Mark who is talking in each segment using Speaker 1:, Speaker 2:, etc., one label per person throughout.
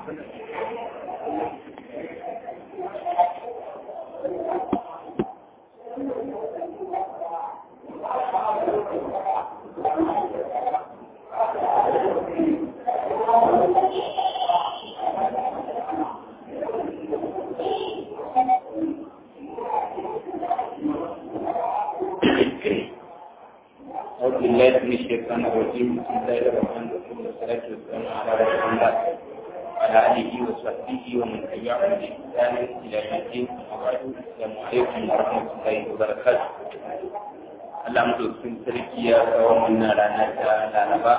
Speaker 1: أعوذ بالله من الشيطان الرجيم بسم الله الرحمن الرحيم والصلاة والسلام على رسول الله وعلى آله وصحبه ومن تبعهم بإحسان إلى يوم الدين وبعد السلام عليكم ورحمة الله وبركاته Allah madaukakin sarki ya kawo mana rana ta Laraba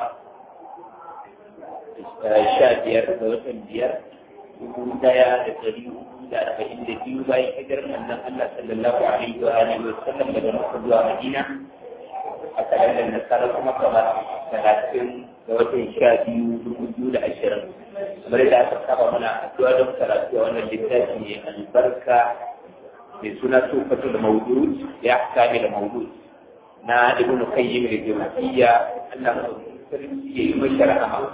Speaker 1: sha biyar ga watan biyar dubu daya da dari hudu da arba'in da biyu bayan hijirar manzon Allah sallallahu alaihi wa alihi wa sallam daga Makka zuwa Madina a kalandar nasarar kuma kamar talatin da watan sha biyu dubu biyu da ashirin kamar da aka saba mana addu'a don karatu a wannan littafi mai albarka mai suna tufatul mawdud ya kame da mawdud na ibn qayyim al-jawziyya Allah sarki ya yi mashi rahama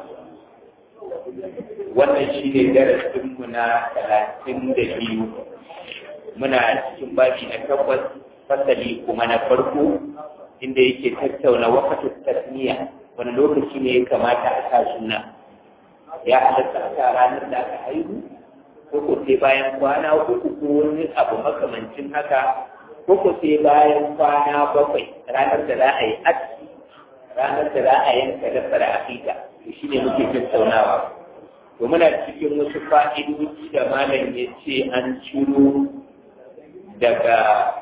Speaker 1: wannan shine darasin mu na talatin da biyu muna cikin babi na takwas fasali kuma na farko inda yake tattauna wakatu tasmiya wani lokaci ne ya kamata a sa suna ya halatta a sa ranar da aka haihu ko ko sai bayan kwana uku ko wani abu makamancin haka ko ko sai bayan kwana bakwai ranar da za a yi aski ranar da za a yanka da fara afita to shine muke tattaunawa to muna cikin wasu fa'idoji da malam ya ce an ciro daga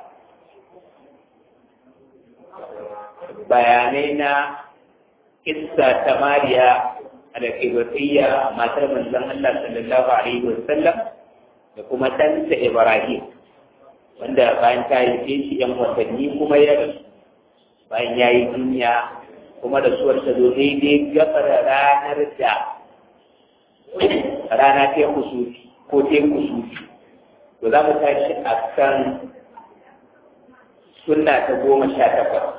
Speaker 1: bayanai na kissa ta mariya al-ibrahiyya matar manzon Allah sallallahu alaihi wasallam da kuma ɗansa Ibrahim wanda bayan ta haife shi ‘yan watanni kuma ya rasu bayan ya yi duniya kuma da suwar ta zo daidai gabar ranar da rana ta kusufi ko ta kusufi to za mu tashi a kan sunna ta goma sha takwas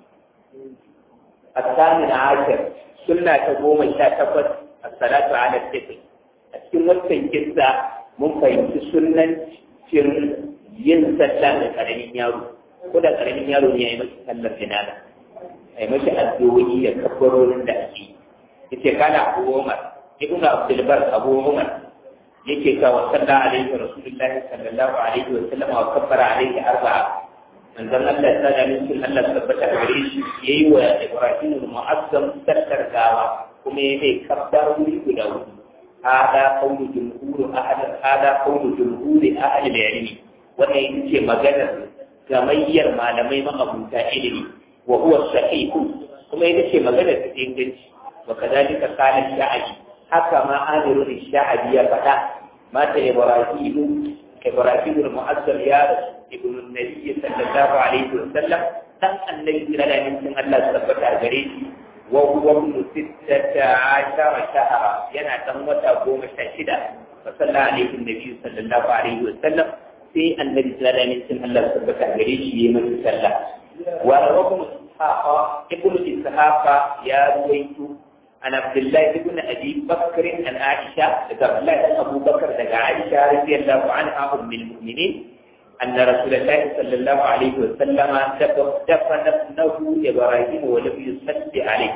Speaker 1: a samun ashir sunna ta goma sha takwas a salatu ala tafi a cikin wancan kissa mun fahimci sunan cin yin sallah da karamin yaro ko da karamin yaro ne ya yi masa sallar jinana a yi masa addu'o'i da kabbarorin da ake yace kana Abu Umar ibnu Abdul Bar Abu Umar yake ka wa sallallahu alaihi rasulullahi sallallahu alaihi wa sallam wa kabbara alaihi arba'a manzon Allah ta da min Allah tabbata gare shi yayi wa Ibrahim al-Mu'azzam sallar gawa kuma yayi kabbarori guda hudu hada qawlu jumhur ahad hada qawlu jumhur ahli al-ilm wannan ita ce maganar gamayyar malamai ma'abuta ilimi wa huwa sahihu kuma ita ce maganar ta inganci wa kadalika qala sha'abi haka ma amiru sha'abi ya faɗa mata ibrahim ibrahim al-mu'azzam ya ibn an-nabi sallallahu alaihi wa sallam dan annabi da min Allah tabbata gare shi wa huwa ibn sittata ashara shahra yana dan wata goma sha shida fa sallallahu alaihi nabi sallallahu alaihi wa sallam sai annabi sallallahu alaihi wasallam Allah tabbata gare shi yayi masa sallah wa rawahu ishaqa ibnu ishaqa ya ruwaito an abdullah ibn abi bakr an aisha daga abdullah ibn abu bakr daga aisha radiyallahu anha ummul mu'minin أن رسول الله صلى الله عليه وسلم دفن ابنه إبراهيم ولم يصلي عليه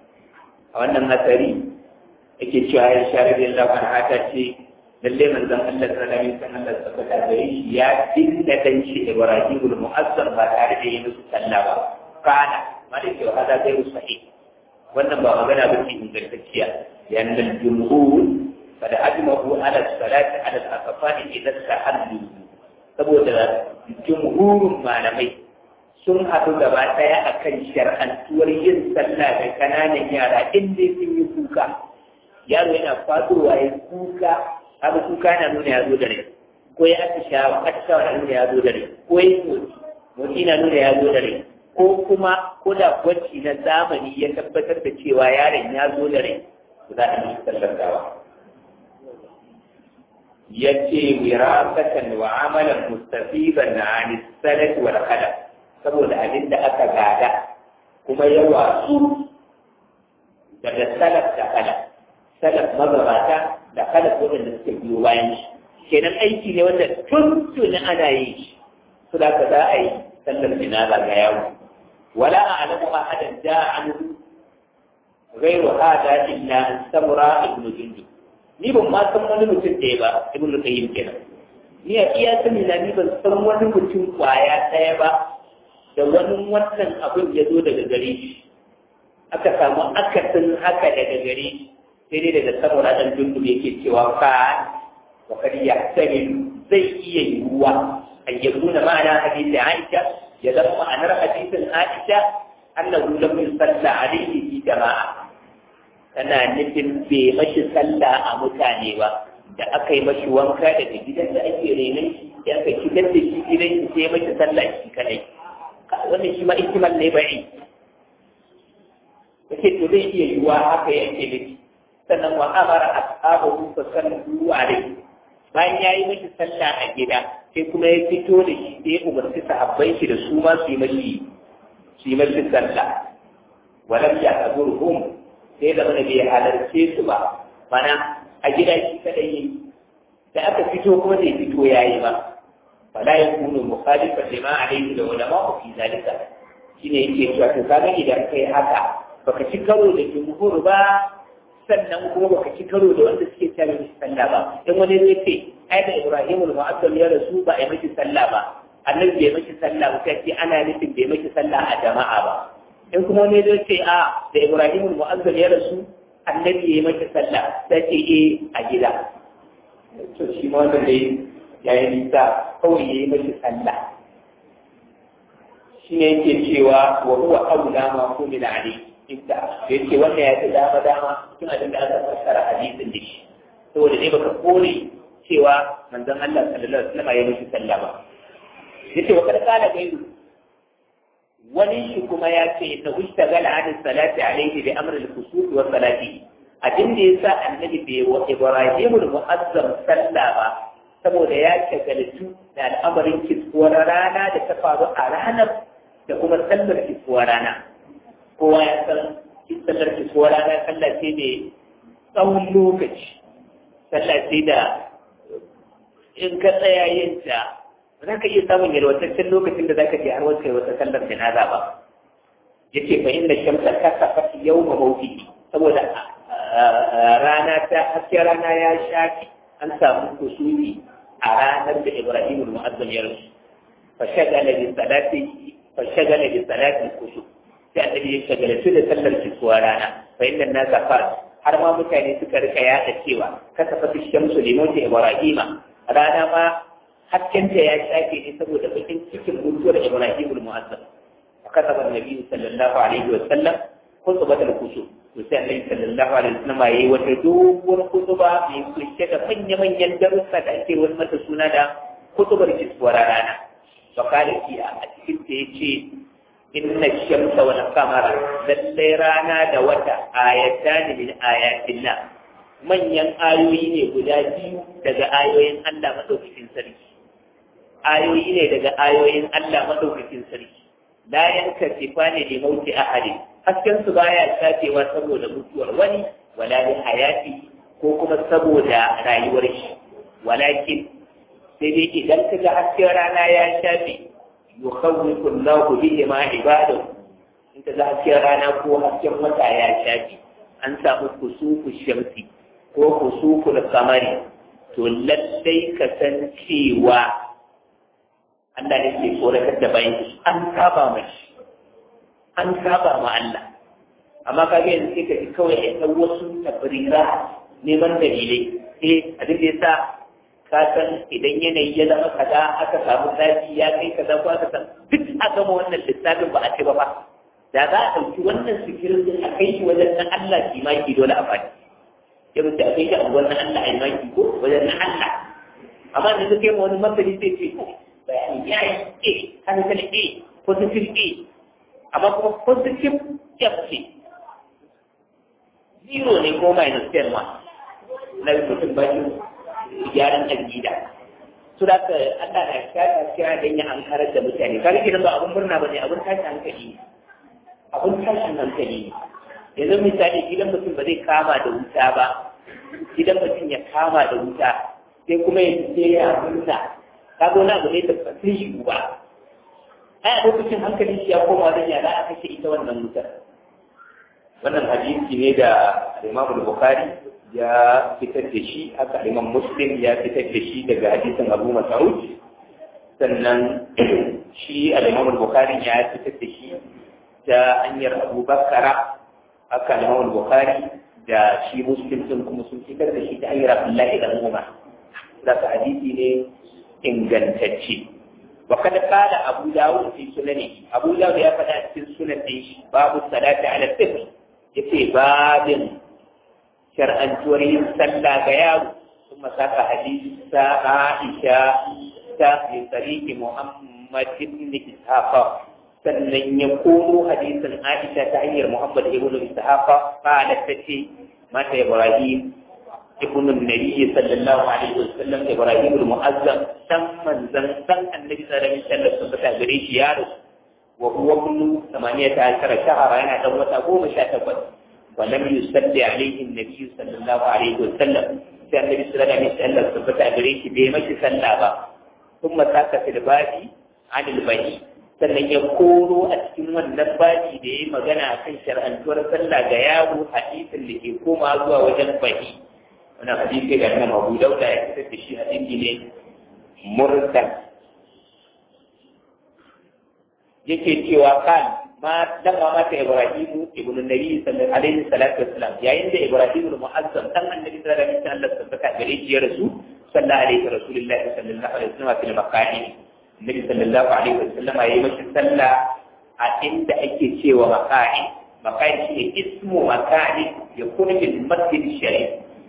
Speaker 1: وأن مثلي yake cewa ya share da Allah an hata ce lalle manzon Allah sallallahu alaihi wasallam da tabbata gare shi ya dinda dan shi Ibrahim al-Mu'azzam ba tare da yin musu sallah ba kana malike wa hada ghairu sahih wannan ba magana ba ce ingantacciya yan dal jumhur kada ajmahu ala salati ala al-aqfal idan sahallu saboda jumhurun malamai sun haɗu gaba ɗaya akan shar'antuwar yin sallah da kananan yara in dai sun yi kuka yaro yana fadowa ya kuka haka kuka na nuna ya zo da rai ko ya atishawa atishawa na nuna ya zo da rai ko ya motsi motsi na nuna ya zo da rai ko kuma ko da gwaji na zamani ya tabbatar da cewa yaron ya zo da rai za a yi sallar gawa ya ce wirasatan wa amalan mustafiban na anisalat wal khalaq saboda abin da aka gada kuma ya wasu daga salaf da khalaq salaf magabata da kada ko da suka biyo bayan shi kenan aiki ne wanda tun tuni ana yi shi su da ka za a yi sallar jinaza ga yawo wala a alamu a hadan da an gairu hada illa an samura ibnu jundub ni ban ma san wani mutum ɗaya ba ibnu qayyim kenan ni a iya sani na ni ban san wani mutum kwaya ɗaya ba da wani wannan abin ya zo daga gare shi aka samu akasin haka daga gare shi sai dai daga saboda ɗan jundub yake cewa fa wa kad yahtamilu zai iya yiwuwa an yakuna ma'ana hadisi Aisha ya zama ma'anar hadisin Aisha annahu lam yusalla alayhi fi jama'a tana nufin bai mashi sallah a mutane ba da aka yi mashi wanka daga gidan da ake renon shi ya aka shigar da shi gidan shi sai mashi sallah shi kadai wannan shi ma ihtimal ne bai yake to zai iya yiwuwa haka yake nufi sannan wa amara ashabahu fa sallu alayhi bayan ya yi mashi sallah a gida sai kuma ya fito da shi sai ya umarci sahabbai shi da su ma su yi mashi su yi mashi sallah walam ya azurhum sai da mana bai halarce su ba mana a gida shi kadai yi da aka fito kuma zai fito ya yi ba fala ya kunu mukhalifa lima alayhi da ulama fi zalika shine yake cewa to kaga idan kai haka baka ci karo da jumhur ba sannan kuma baka ci karo da wanda suke tare da sallah ba in wani zai ce ai da Ibrahim al-Mu'azzam ya rasu ba ai miki sallah ba annabi bai miki sallah ba sai ce ana nufin bai miki sallah a jama'a ba in kuma wani zai ce a da Ibrahim al-Mu'azzam ya rasu annabi ya miki sallah sai ce eh a gida to shi ma wanda dai yayi nisa kawai yayi miki sallah shi ne yake cewa wa huwa aula ma kumila alayhi inda da yake wannan ya fi dama dama cikin abin da aka fassara hadisin da shi saboda dai baka kore cewa manzon Allah sallallahu alaihi wasallam ya mishi sallah ba yace wa kada kana gairu wani shi kuma ya ce na ushtagala an salati alaihi bi amr al-khusuf wa salati abin da yasa annabi bai wa Ibrahim al-mu'azzam sallah ba saboda ya shagaltu da al'amarin kiskuwar rana da ta faru a ranar da kuma sallar kiskuwar rana kowa ya san sallar kiskuwar rana sallah ce ne tsawon lokaci sallah ce da in ka tsaya yin ta za ka iya samun yalwataccen lokacin da za ka je har wata wata sallar janaza ba ya ce fa inda shamsa ta kafa yau ma mawuki saboda rana ta haske rana ya shafi an samu kusuri a ranar da Ibrahim al-Mu'azzam ya rasu fa shagala bi salati fa shagala bi salati kusur sai annabi ya shagaltu da sallar kisuwa rana fa inna nasa fa har ma mutane suka rika yada cewa kasa fa shamsu limoti Ibrahim rana ma haskenta ya shafe ne saboda bakin cikin mutuwar Ibrahim al-Mu'azzam كتب النبي صلى الله عليه وسلم خطبة الكسوف وسأل النبي صلى الله عليه وسلم أي وتدوب خطبة في كل من يمن يندرس تأثير والمة سنة خطبة الكسوف ورانا فقال في أتكلم تيجي إن الشمس والقمر ذلرانا دوتا آيتان من آيات الله manyan ayoyi ne guda biyu daga ayoyin Allah maɗaukakin sarki ayoyi ne daga ayoyin Allah maɗaukakin sarki la yanka sifani li mauti ahadin hasken su baya shafewa saboda mutuwar wani wala li hayati ko kuma saboda rayuwar shi walakin sai dai idan kaga hasken rana ya shafe yukhawwifu Allahu bihi ma ibadahu in kaga hasken rana ko hasken wata ya shafe an samu kusufu shamsi ko kusuful kamari to lallai ka san cewa Allah ne ke tsoratar da bayan an saba mashi an saba ma Allah amma ka ga yanzu sai ka ji kawai ya ɗau wasu tabrira neman dalilai eh abin da yasa ka san idan yanayi ya zama kaza aka samu zafi ya kai kaza ko aka san duk a gama wannan lissafin ba a ce ba ba da za a ɗauki wannan sikirin din a kai shi wajen na Allah kimaki dole a faɗi ya mutu a kai shi a wannan Allah a maki ko wajen na Allah amma da suke ma wani masani sai ce bayani ya yi A, hankali A, positive A, amma kuma positive F ce. Zero ne ko minus ten ma, na rubutun bakin gyaran aƙida. Su da ka Allah na kira kira don ya ankarar da mutane. Kaga gidan ba abun murna ba ne, abun tashin hankali ne. Abun tashin hankali ne. Yanzu misali gidan mutum ba zai kama da wuta ba, idan mutum ya kama da wuta sai kuma ya ce ya murna ka zo na abu ne da ba sai shi ba ai a lokacin hankalin shi ya koma wajen yara aka ce ita wannan wutar wannan hadisi ne da Imam Bukhari ya fitar da shi haka Imam Muslim ya fitar da shi daga hadisin Abu Mas'ud sannan shi Imam Bukhari ya fitar da shi ta hanyar Abu Bakar haka Imam Bukhari da shi Muslim sun kuma sun fitar da shi ta hanyar Abdullahi ibn Umar da hadisi ne ingantacce وقد قال أبو داود في سننه أبو داود يا فدا في سنن باب الصلاة على الطفل يتي باب شرعا توري صلى غياب ثم ساق حديث عائشة في طريق محمد بن إسحاق sannan ya komo hadisin Aisha ta hanyar Muhammad ibn Ishaq qalat tace mata Ibrahim ابن النبي صلى الله عليه وسلم ابراهيم المعظم تم من زن زن النبي صلى الله عليه وسلم ثبت غريش يارو وهو ابن ثمانية عشر شهرا أنا دوت أبو مشاتبت ولم يصلي عليه النبي صلى الله عليه وسلم كان النبي صلى الله عليه وسلم ثبت غريش بيمش سلابا ثم ساك في البادي عن البني sannan ya koro a cikin wannan baji da ya yi magana kan shar'antuwar sallah ga yaro hadisin da ke koma zuwa wajen bahi wannan hadisi da Imam Abu Dawud ya fitar da shi hadisi ne mursal yake cewa kan ma dan ma mata Ibrahim ibn Nabi sallallahu alaihi salatu wassalam yayin da Ibrahim ibn Mu'azzam dan annabi sallallahu alaihi wasallam Allah tabbata gare shi ya rasu sallallahu alaihi rasulullahi sallallahu alaihi wasallam fil maqami Nabi sallallahu alaihi wasallam yayi masa sallah a inda ake cewa maqami maqami shine ismu maqami ya kuna bil masjid sharif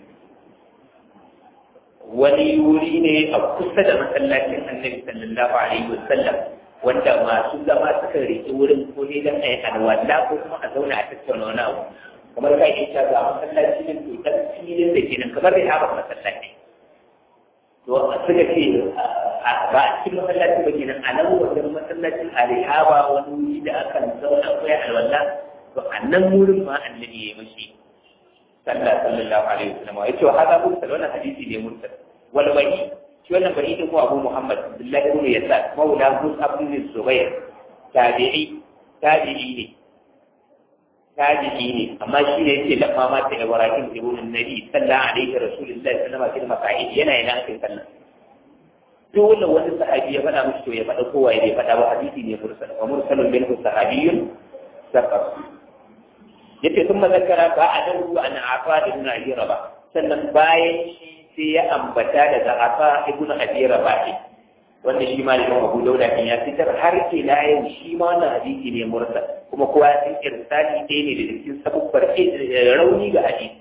Speaker 1: wani wuri ne a kusa da masallacin annabi sallallahu alaihi wasallam wanda masu zama suka riƙe wurin ko ne don a yi alwala ko kuma a zauna a tattauna wani abu kamar ka yi ga masallaci ne to dan filin da ke nan kamar da haɓar masallaci to suka ce ba a cikin masallaci ba ke nan a nan wajen masallacin a rihaba wani wuri da akan zauna ko ya alwala to a nan wurin ma annabi ya yi mashi sallah sallallahu alaihi wasallam ya ce wa hada mursal wannan hadisi ne mursal wal wani shi wannan bari din ko Abu Muhammad Abdullah ibn Yasar maula Mus'ab ibn Zubair tabi'i tabi'i ne tabi'i ne amma shi ne yake lamma ma ta Ibrahim ibn Nabi sallallahu alaihi rasulullahi sallallahu alaihi wasallam yana yana kai sallah dole wani sahabi ya faɗa mishi to ya faɗa kowa ya bai faɗa ba hadisi ne mursal wa mursalun minhu sahabiyyun sabab yace sun mazakara ba a nan ruwa na afa da ibn abi raba sannan bayan shi sai ya ambata daga afa ibn abi raba wanda shi ma liman abu dauda kan ya fitar har ila yau shi ma wannan hadisi ne mursal kuma kowa ya san irsali ɗaya ne da cikin sabubbar rauni ga hadisi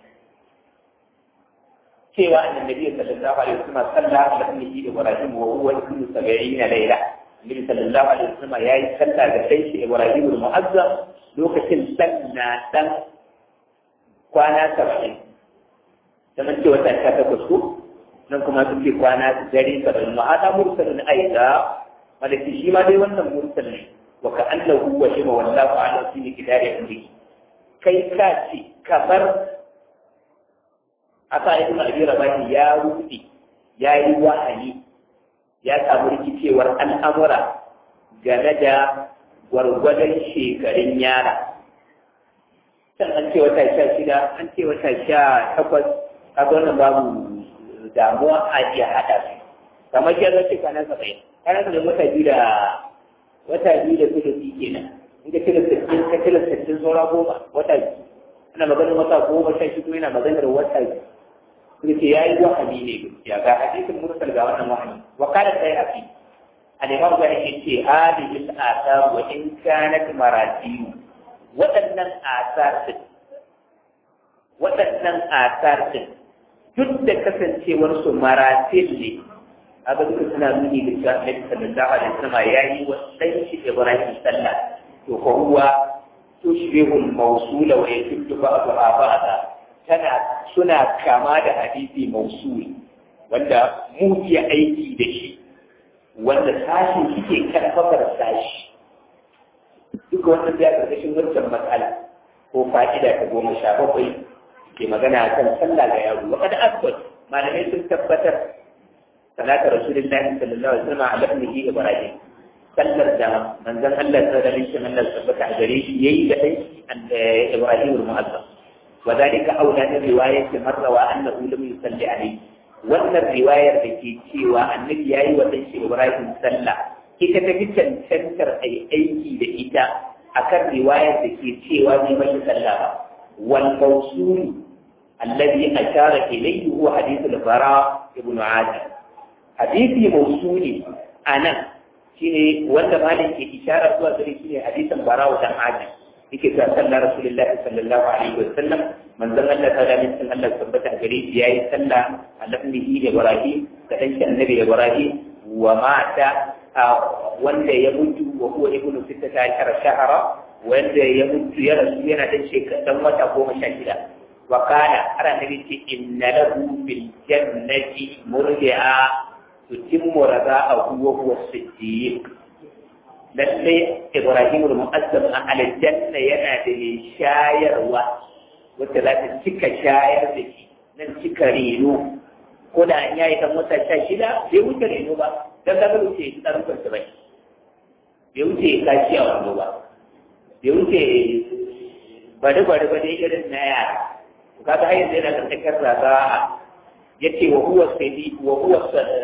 Speaker 1: cewa annabi sallallahu alaihi wasallam sallah ala ibnihi ibrahim wa huwa ibnu 70 layla annabi sallallahu alaihi wasallam yayi sallah da sai shi ibrahim al-mu'azzam lokacin dan na dan kwana 70 kamar ce wata ta takwas ko nan kuma suke kwana dare 70 ma hada mursalun aida malaki shi ma dai wannan mursal ne wa ka annahu wa shima wallahu a'lam fi kidari amri kai ka ce kamar asa ibn abi rabahi ya rufe ya yi wahayi ya samu rikicewar al'amura game da gwargwadon shekarun yara can an ce wata sha shida an ce wata sha takwas kaga wannan babu damuwa a iya haɗa su kamar ya zace kwanan saba'in kwanan saba'in wata biyu da wata biyu da suka fi kenan in ka cire sittin ka cire sittin saura goma wata biyu ana maganar wata goma sha shida yana maganar wata biyu suka ya yi wahami ne gaskiya ga hadisin mursal ga wannan wahami wa kana sai afi al-imam ga yake ce hadhihi al-athar wa in kanat maratiyu waɗannan asar din waɗannan asar din duk da kasancewar su maratil ne abin da suna nuni da cewa Annabi sallallahu alaihi wasallam ya yi wa dan shi Ibrahim sallah to ko huwa tushbihu al-mawsula wa yaktubu ba'daha ba'da tana suna kama da hadisi mausuli wanda mu iya aiki da shi wanda sashin suke karfafar sashi duka wannan ya karkashin wancan matsala ko fa'ida ta goma sha bakwai ke magana kan sallah ga yaro wa kada asbat malamai sun tabbatar salatu rasulullahi sallallahu alaihi wasallam ala ibnihi ibrahim sallar da manzon Allah sallallahu alaihi wasallam Allah tabbata a gare shi yayi da dai ibrahim al-mu'azzam wa dalika aula min riwayati marra wa annahu lam yusalli alayhi wannan riwayar da ke cewa annabi yayi wa dan shi ibrahim sallah ita ta fi cancantar ai aiki da ita akan riwayar da ke cewa bai mai sallah ba wal mawsul alladhi ashara ilayhi huwa hadith al-bara ibn adi hadisi mawsuli anan shine wanda malam ke ishara zuwa gare shi ne hadisin bara dan adi yake cewa sallar rasulullahi sallallahu alaihi wa sallam manzon Allah ta da min Allah tabbata gare shi yayi sallah alabnihi ibrahim da dan shi annabi ibrahim wa mata wanda ya mutu wa huwa ibnu sittata ashara shahara wanda ya mutu ya rasu yana dan shekara dan wata goma sha shida wa kana har annabi ce inna lahu bil jannati murdi'a tutimmu rada'ahu wa huwa siddiq lalle ibrahim al-mu'azzam a aljanna yana da mai shayarwa wacce za ta cika shayar da shi nan cika reno ko da an yayi dan wata sha shida bai wuce reno ba dan ka wuce tsarin kwanta bai bai wuce kashi a wando ba bai wuce bari bari ba dai irin na yara kaga har yanzu yana karkashin raza'a yace wa huwa sadi wa huwa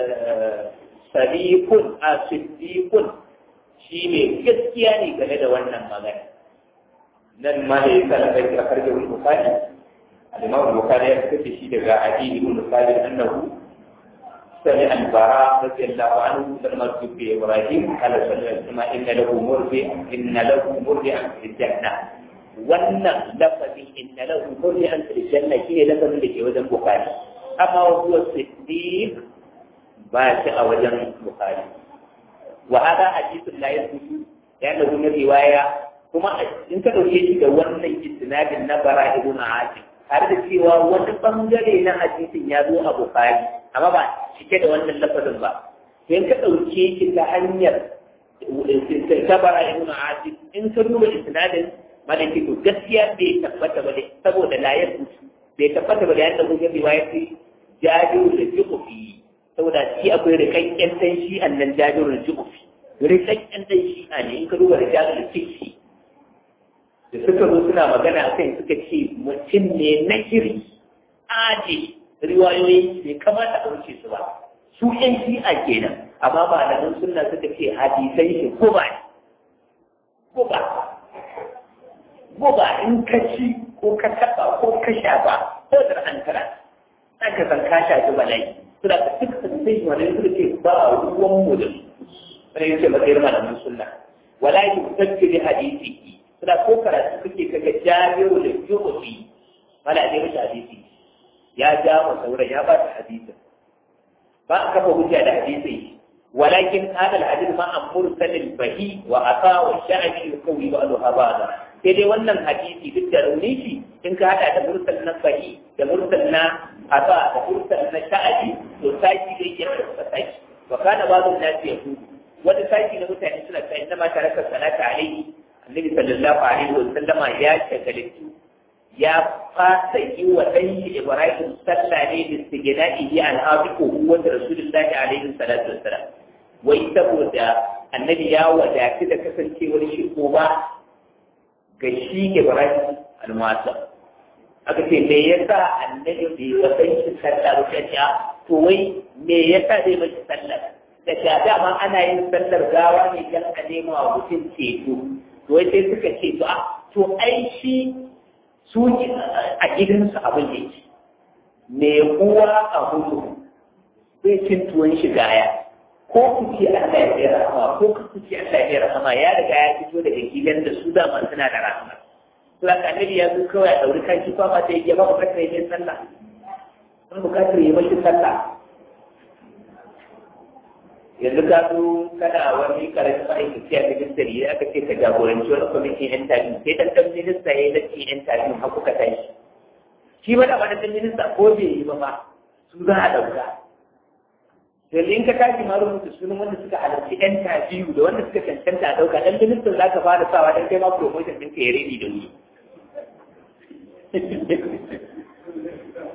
Speaker 1: sadiqun a siddiqun shine gaskiya ne game da wannan magana nan ma da yasa da kai akar da bukhari al-imam bukhari ya kace shi daga adi ibn salim annahu sami al-bara radiyallahu anhu lamma tubi ibrahim qala sallallahu alaihi wasallam inna lahu murdi inna lahu murdi fil jannah wannan lafazin inna lahu murdi fil jannah shine lafazin da ke wajen bukhari amma huwa siddiq ba shi a wajen bukhari wa hada hadithun la yathbutu yana da riwaya kuma in ka dauke shi da wannan isnadin na bara ibn asim har da cewa wani bangare na hadisin ya zo a bukhari amma ba cike da wannan lafazin ba in ka dauke shi ta hanyar ta bara ibn asim in ka duba isnadin malaki to gaskiya bai tabbata ba saboda la yathbutu bai tabbata ba da yadda mun riwaya ce jajiru da jukufi saboda shi akwai rikakken dan shi annan jajiru da jukufi rikakken dan shi a ne in ka duba da jajiru da jukufi da suka zo suna magana a kai suka ce mutum ne na shiri aji riwayoyi bai kamata a wuce su ba su yan shi'a kenan amma ba da nan sunna suka ce hadisai shi ko ba ko ba ko ba in ka ci ko ka taba ko ka sha ba ko da an kara aka san ka shafi bala'i suna da duk sun sai wani suka ce ba ruwan mu da su wani yace matsayin malamin sunna wala yi mutabbi hadisi suna ko karatu kake kaga jabiru da juhufi mala ne mashi hadisi ya ja wa sauran ya ba ta hadisi ba a kafa hujja da hadisi walakin hadal hadith ma an mursalil bahi wa asa wa sha'bi yukawi ba'daha ba'da sai dai wannan hadisi duk da rauni shi in ka hada da mursal na bahi da mursal na asa da mursal na sha'bi to saki zai iya da saki wa kana ba'dun nasi yahudu wata saki na mutane suna ta inda ma taraka salata alaihi annabi sallallahu alaihi wa sallama ya shagalitu ya fasa yi wa ɗan shi Ibrahim sallah ne da sigina'ihi al'afiku huwa da Rasulullahi alaihi salatu wassalam wai saboda annabi ya wadatu da kasancewar shi ko ba ga shi Ibrahim al-Mu'azzam aka ce me yasa annabi bai wa ɗan shi sallah ba ta to wai me yasa zai mashi sallah da ta dama ana yin sallar gawa ne dan a nema wa mutum ceto to wai sai suka ce to a to ai shi su a gidansu abin da yake me uwa a hudu zai cin tuwon shi gaya ko ku ce Allah ya yi rahama ko ku ce Allah ya yi rahama ya riga ya fito daga gidan da su dama suna da rahama to haka annabi ya zo kawai a dauri kan shi fafa ta yi ba bukatar yi sallah ba bukatar yi mashi sallah yanzu ka zo kana wani karamin ma'aikaci a ministry da aka ce ka jagoranci wani kwamitin yan tafi sai dan dan minista ya yi latti yan tafi har kuka tashi shi ba da ba dan minista ko bai yi ba ma su za a dauka yanzu in ka tashi ma rubuta sunan wanda suka halarci yan tafi da wanda suka cancanta a dauka dan ministan za ka fara sawa dan kai ma promotion ɗin ka ya redi da wuri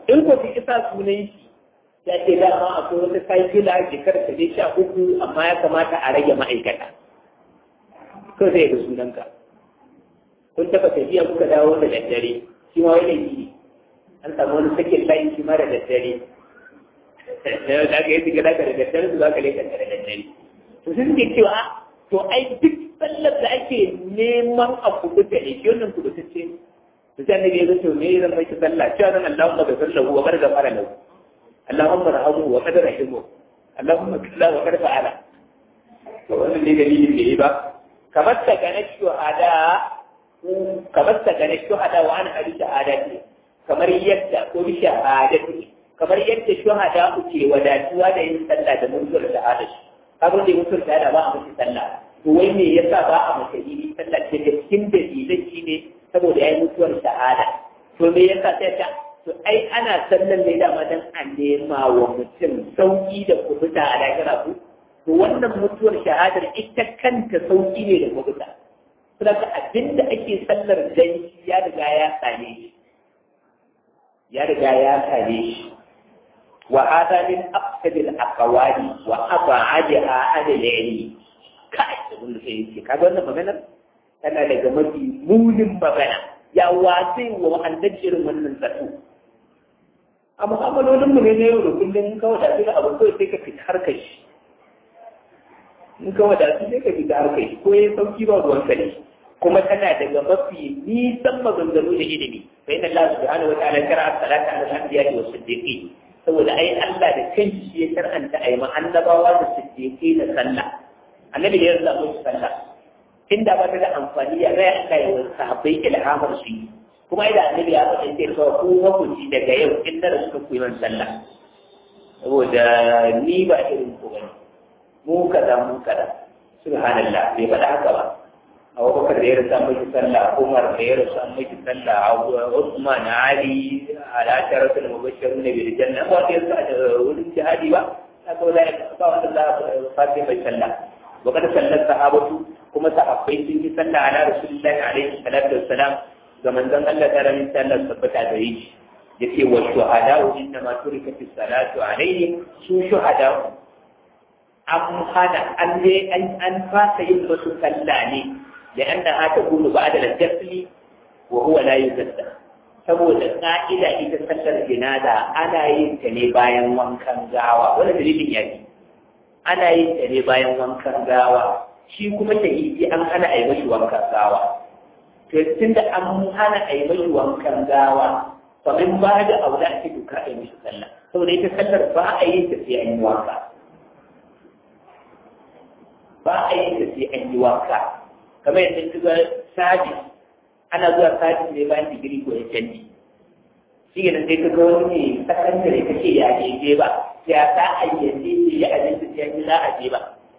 Speaker 1: in ko fi isa sunan shi ya ce dama akwai wata saikila shekara ta dai sha uku amma ya kamata a rage ma'aikata ko zai ga sunanka kun taɓa tafiya kuka dawo da daddare shi ma wani ne an samu wani sakin layin shi ma da daddare da aka yi shiga daga da daddare su za ka leka da daddare to sun ce cewa to ai duk sallar da ake neman a kubuta ne shi wannan kubutacce to sai annabi ya zo to me zan mai sallah cewa zan Allahumma ghfir lahu wa qad ghafara lahu Allahumma rahamu wa qad rahimu Allahumma kalla wa qad fa'ala to wannan ne dalilin da yi ba kamar ta gane shuhada kamar ta gane shuhada wa ana hadisi shahadati kamar yadda ko bi shahadati kamar yadda shuhada ke wadatuwa da yin sallah da mutuwar shahada shi kaga da mutuwar shahada ba a mace sallah to wai me yasa ba a mace yi sallah ce da cikin dalilan shi ne saboda yayi mutuwar shahada to me yasa sai ta to ai ana sallan ne dama dan a nema wa mutum sauki da kubuta a lahira ku to wannan mutuwar shahadar ita kanta sauki ne da kubuta saboda abinda ake sallar dan ya riga ya same shi ya riga ya same shi وهذا من أفسد الأقوال وأبعدها عن العلم kai da mun sai ce kaga wannan magana tana daga mafi munin magana ya wasai wa annabi irin wannan zato a mu'amalolin mu ne na yau da kullum kawai da su abu kawai sai ka fita harkar shi in kawai da su sai ka fita harkar shi ko ya sauki ba ruwan ka ne kuma tana daga mafi nisan maganganu da ilimi fa inna Allah subhanahu wa ta'ala kara salata ala al-anbiya'i wa siddiqin saboda ai Allah da kanshi ya karanta ai ma annabawa da siddiqi da sallah annabi da ya zaba musu sallah inda ba ta da amfani ya rai Allah ya wasu sahabbai ilhamar su kuma idan annabi ya faɗa sai kawai ku hukunci daga yau in da suka koyi man sallah saboda ni ba irin ku bane mu kaza mu kaza subhanallah bai faɗa haka ba abubakar da ya rasa miki sallah umar da ya rasa miki sallah usman ali al'ashara sun mubashir ne bil janna ba ta yasa da wurin jihadi ba haka ba za ba wanda za a fati mai sallah wa kada sallar sahabatu kuma sahabbai sun yi sallah ala rasulullahi alaihi salatu wassalam ga manzon Allah ta ramin sallar tabbata da yi yace wa shuhada inna ma turika fi salatu alaihim su shuhada an hana an je an fasa yin wasu sallah ne لأنها تكون بعد الجسل وهو لا يجسد saboda ƙa'ida ita sallar jinaza ana yin ta ne bayan wankan gawa wani dalilin ya ce ana yin ta ne bayan wankan gawa shi kuma shahidi an hana a yi mashi wankan gawa to tun da an hana a yi mashi wankan gawa kamar ba da abu da ake duka a yi mashi sallah saboda ita sallar ba a yin ta sai an yi wanka ba a yin ta sai an yi wanka kamar yadda ka ga sabis ana zuwa sabis ne bayan digiri ko ya canji shi ne sai ka ga wani ne sakandare ka ce ya je ba ya sa a yanzu ce ya aje su ya za a je ba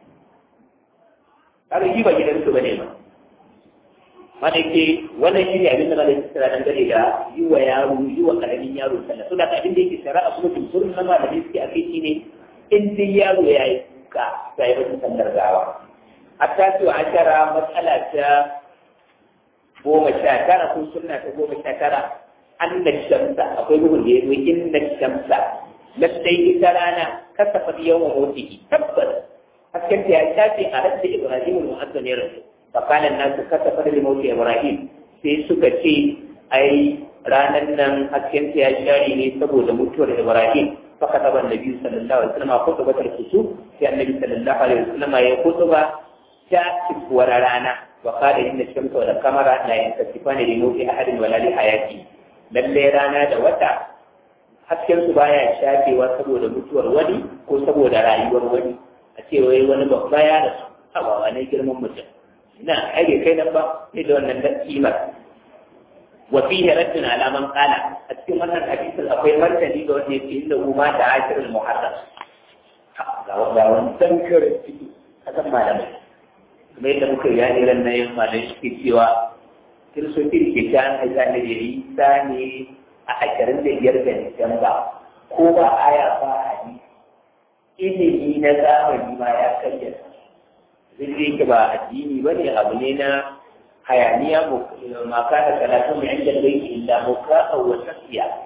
Speaker 1: kaga shi ba gidansu ba ne ba mana ke wannan shi ne abin da malai tsara dan gare da yi wa yaro yi wa karamin yaro sallah so da abin da yake shari'a kuma jumhurin na malamai suke a kai shi ne in dai yaro ya yi kuka ya yi wata sallar gawa التاسع عشر مسألة قوم الشاكرة في سنة قوم الشاكرة أن الشمس أقول لي إن الشمس لدي ترانا كسفت يوم موته تبت فكنت أشافي أردت إبراهيم المؤذن يرسل فقال الناس كسفت لموت إبراهيم في سكتي أي ranar nan hasken ya shari ne saboda mutuwar Ibrahim فكتب النبي صلى الله عليه وسلم خطبة الكسوف في النبي صلى الله عليه وسلم هي خطبة تأتي وررانا وقال إن الشمس والقمر لا ينكسفان لموت أحد ولا لحياته lalle rana da wata hasken su baya shafewa saboda mutuwar wani ko saboda rayuwar wani a ce wai wani babba ya rasu hawa ne girman mutum ina ake kai nan ba sai da wannan kimar wa fihi raddun ala man qala a cikin wannan hadisin akwai martani ga wanda yake inda umma ta ashirul muharram ga wanda wani dankar ciki kasan malamai kuma yadda muka yi yani ran nan malamai suke cewa kiristoci da ke ta an haita da ya yi sa ne a ashirin da biyar da Disamba ko ba aya ba a ilimi na zamani ma ya karya zai yake ba addini ba ne abu ne na hayaniya ma kana karatun mai inda zai illa muka wa tafiya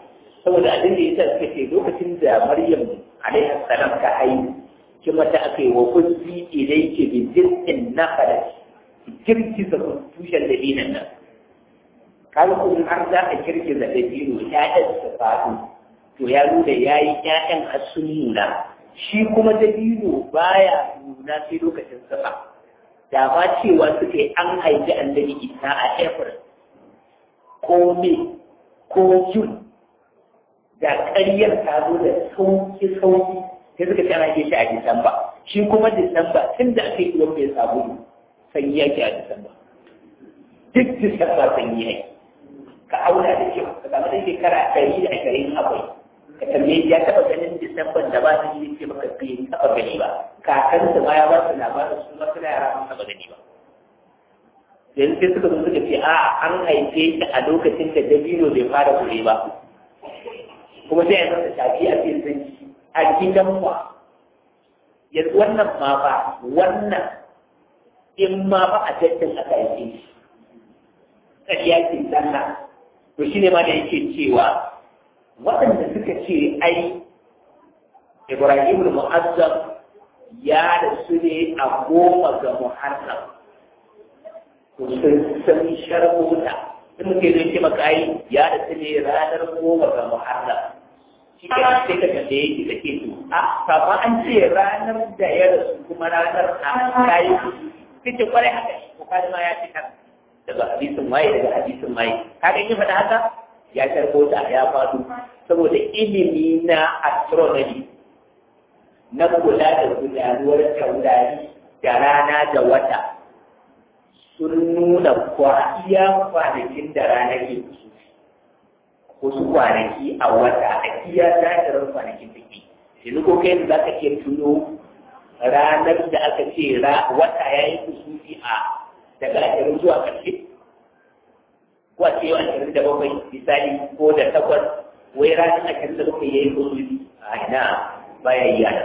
Speaker 1: saboda abin da yasa suka ce lokacin da Maryam alaihi salam ta haihu kuma ta aka yi wa kunzi ilayki bi jiz'in nakhalat girgiza tushen da dinan nan kaga ko in har za a girgiza da dino ƴaƴan su faɗo to ya nuna yayi ƴaƴan har sun nuna shi kuma da dino baya nuna sai lokacin safa da ba cewa suka yi an haifi annabi isa a april ko me ko june da ƙaryar ta zo da sauki sauki sai suka ce ana shi a disamba shi kuma disamba tun da aka yi ruwan mai sabulu sanyi yake a disamba duk disamba sanyi yake ka auna da kyau ka samu da shekara ɗari da ashirin akwai ka tambaye ya taɓa ganin disamban da ba su yi ce maka bai taɓa gani ba kakansa ma ya ba su labarin su ma suna yara sun taɓa gani ba yanzu sai suka zo suka ce a an haife shi a lokacin da dabino bai fara kure ba kuma sai a masa shafi a cikin sanyi a gidan mu yanzu wannan ma ba wannan in ma ba a tattalin aka haife shi ƙarya ce sallah to shi ne ma da yake cewa waɗanda suka ce ai Ibrahim al-Mu'azzam ya rasu ne a goma ga Muharram to sun san sharhota in muke zai ce maka ai ya rasu ne ranar goma ga Muharram shi ke sai ka kalle yake da ke to a kama an ce ranar da ya rasu kuma ranar a kayi sai ce kwarai haka ne ko ma ya ci kan daga hadisin waye daga hadisin waye kaga in faɗa haka ya karbo ta ya faɗo saboda ilimi na astronomy na kula da gudanuwar taurari da rana da wata sun nuna iya kwanakin da rana ke wasu kwanaki a wata a iya zahirar kwanakin da ke yanzu ko kai za ka iya tuno ranar da aka ce wata ya yi kusurfi a daga ashirin zuwa ƙarshe ko a ce yau ashirin da bakwai misali ko da takwas wai ranar ashirin da bakwai ya yi kusuri a ina baya yi yana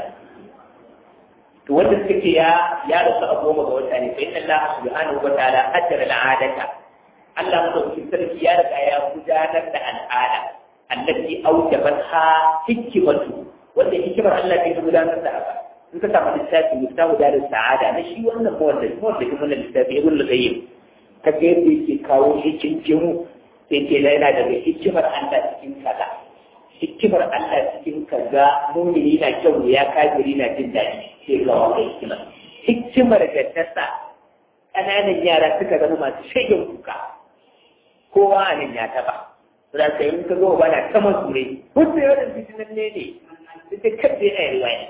Speaker 1: to wanda suka ce ya ya rasu a goma ga wata ne fa inna Allah subhanahu wa ta'ala ajra al'adata Allah madaukakin sarki ya riga ya gudanar da al'ada allati awjabatha hikmatu wanda hikimar Allah ke gudanar da haka in ka samu littafi miftahu da sa'ada na shi wannan mawanda mawanda kuma na littafi ibn al-qayyim ka ga yadda yake kawo hikimu sai ce yana daga hikimar Allah cikin kaza hikimar Allah cikin kaza mumini na kyau ya kafiri na jin daɗi sai ga wannan hikimar hikimar da ta sa ƙananan yara suka zama masu shagen kuka kowa a nan ya taɓa za ka yi ka zo ba na ta masurai wasu yawan fitinan ne ne ita kadai a riwaya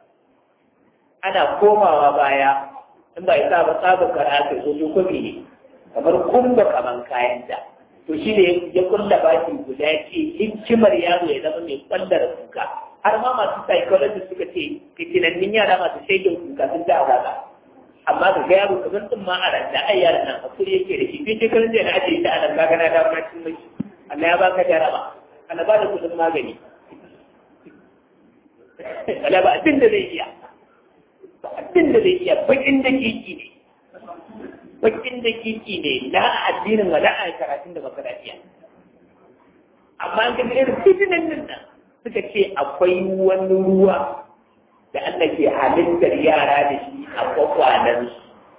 Speaker 1: ana komawa baya in ba ya sa ba sabon karatu ko dokoki ne kamar kumba kaman kayan da to shi ne ya kulla baki guda ce hikimar yaro ya zama mai kwallar kuka har ma masu psychology suka ce fitinannin yara masu shaidin kuka sun ta azaba amma ga yaro kamar sun ma a ranta ai yaran nan hakuri yake da shi kai shekarun da na ajiye ta a nan kaga na dawo na cin mai Allah ya baka jaraba Allah ba da kudin magani Allah ba abin da zai iya ba abin da zai iya bakin da kiki ne bakin da kiki ne na addinin wa a karatun da baka lafiya amma an ga irin fitinan nan nan suka ce akwai wani ruwa da Allah ke halittar yara da shi a kwakwalan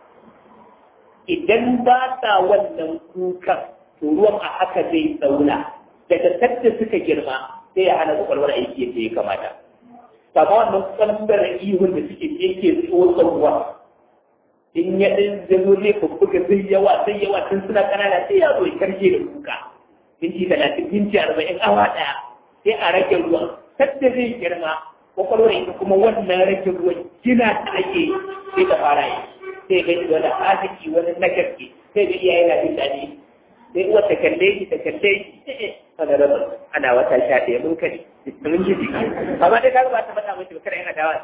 Speaker 1: idan ba sa wannan kukan to ruwan a haka zai tsauna daga sadda suka girma sai ya hana kwakwalwar aiki yadda ya kamata kama wannan kwalbar ihun da suke yake tsotson ruwa in ya ɗin zazo zai fuffuka zai yawa sai yawa tun suna ƙanana sai ya zo ya karshe da kuka minti talatin minti arba'in awa ɗaya sai a rage ruwan sadda zai girma kwakwalwar ita kuma wannan rage ruwan gina ta ake sai ta fara yi sai ga wani arziki wani nagarki sai ga iyaye na jin daɗi sai uwar ta kalle shi ta kalle shi wani rabar ana wata sha ɗaya mun kare mun ji jiki amma dai kaga ba ta faɗa mace ba kada yana dawa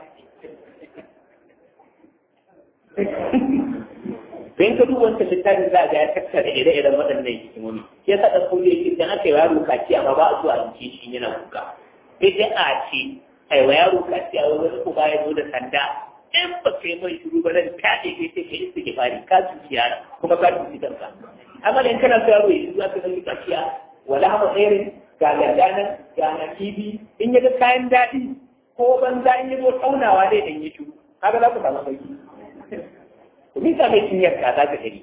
Speaker 1: Bayan ka duba wancan littafin za a ga ya tattara ire-iren waɗannan hikimomi. Ya sa ɗan kodi yake idan aka yi yaro kaci amma ba a zuwa a zuke shi yana kuka. Sai dai a ce a yi wa yaro kaci a wani uba ya zo da sanda in ba ka yi mai shiru ba zan kaɗe kai sai ka yi istighfari ka cuci yara kuma ka cuci kanka. amma da in kana so yaro ya zuwa ka zama kaciya wala hama tsairin ga gandanan ga na kibi in ya ga kayan daɗi ko banza in ya zo taunawa zai dan yi shu kaga za ku samu sauki ku mika mai cinyar ka za ka gani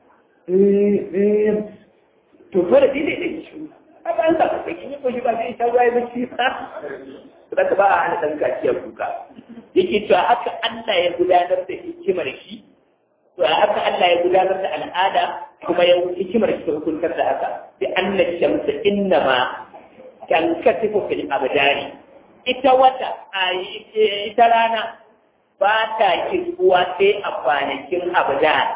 Speaker 1: to dole dai dai dai shu kaga an samu sauki ne ko shi ba sai ta ruwa ya bacci ba Saboda ba a hana ɗan kaciya kuka. Yake cewa haka Allah ya gudanar da hikimar shi, to haka Allah ya gudanar da al'ada kuma ya hikimar shi ta hukuntar da haka. Bi anna shamsa inna ma kan katifu fil abdani. Ita wata a ita rana ba ta kirkuwa sai a kwanakin abdan.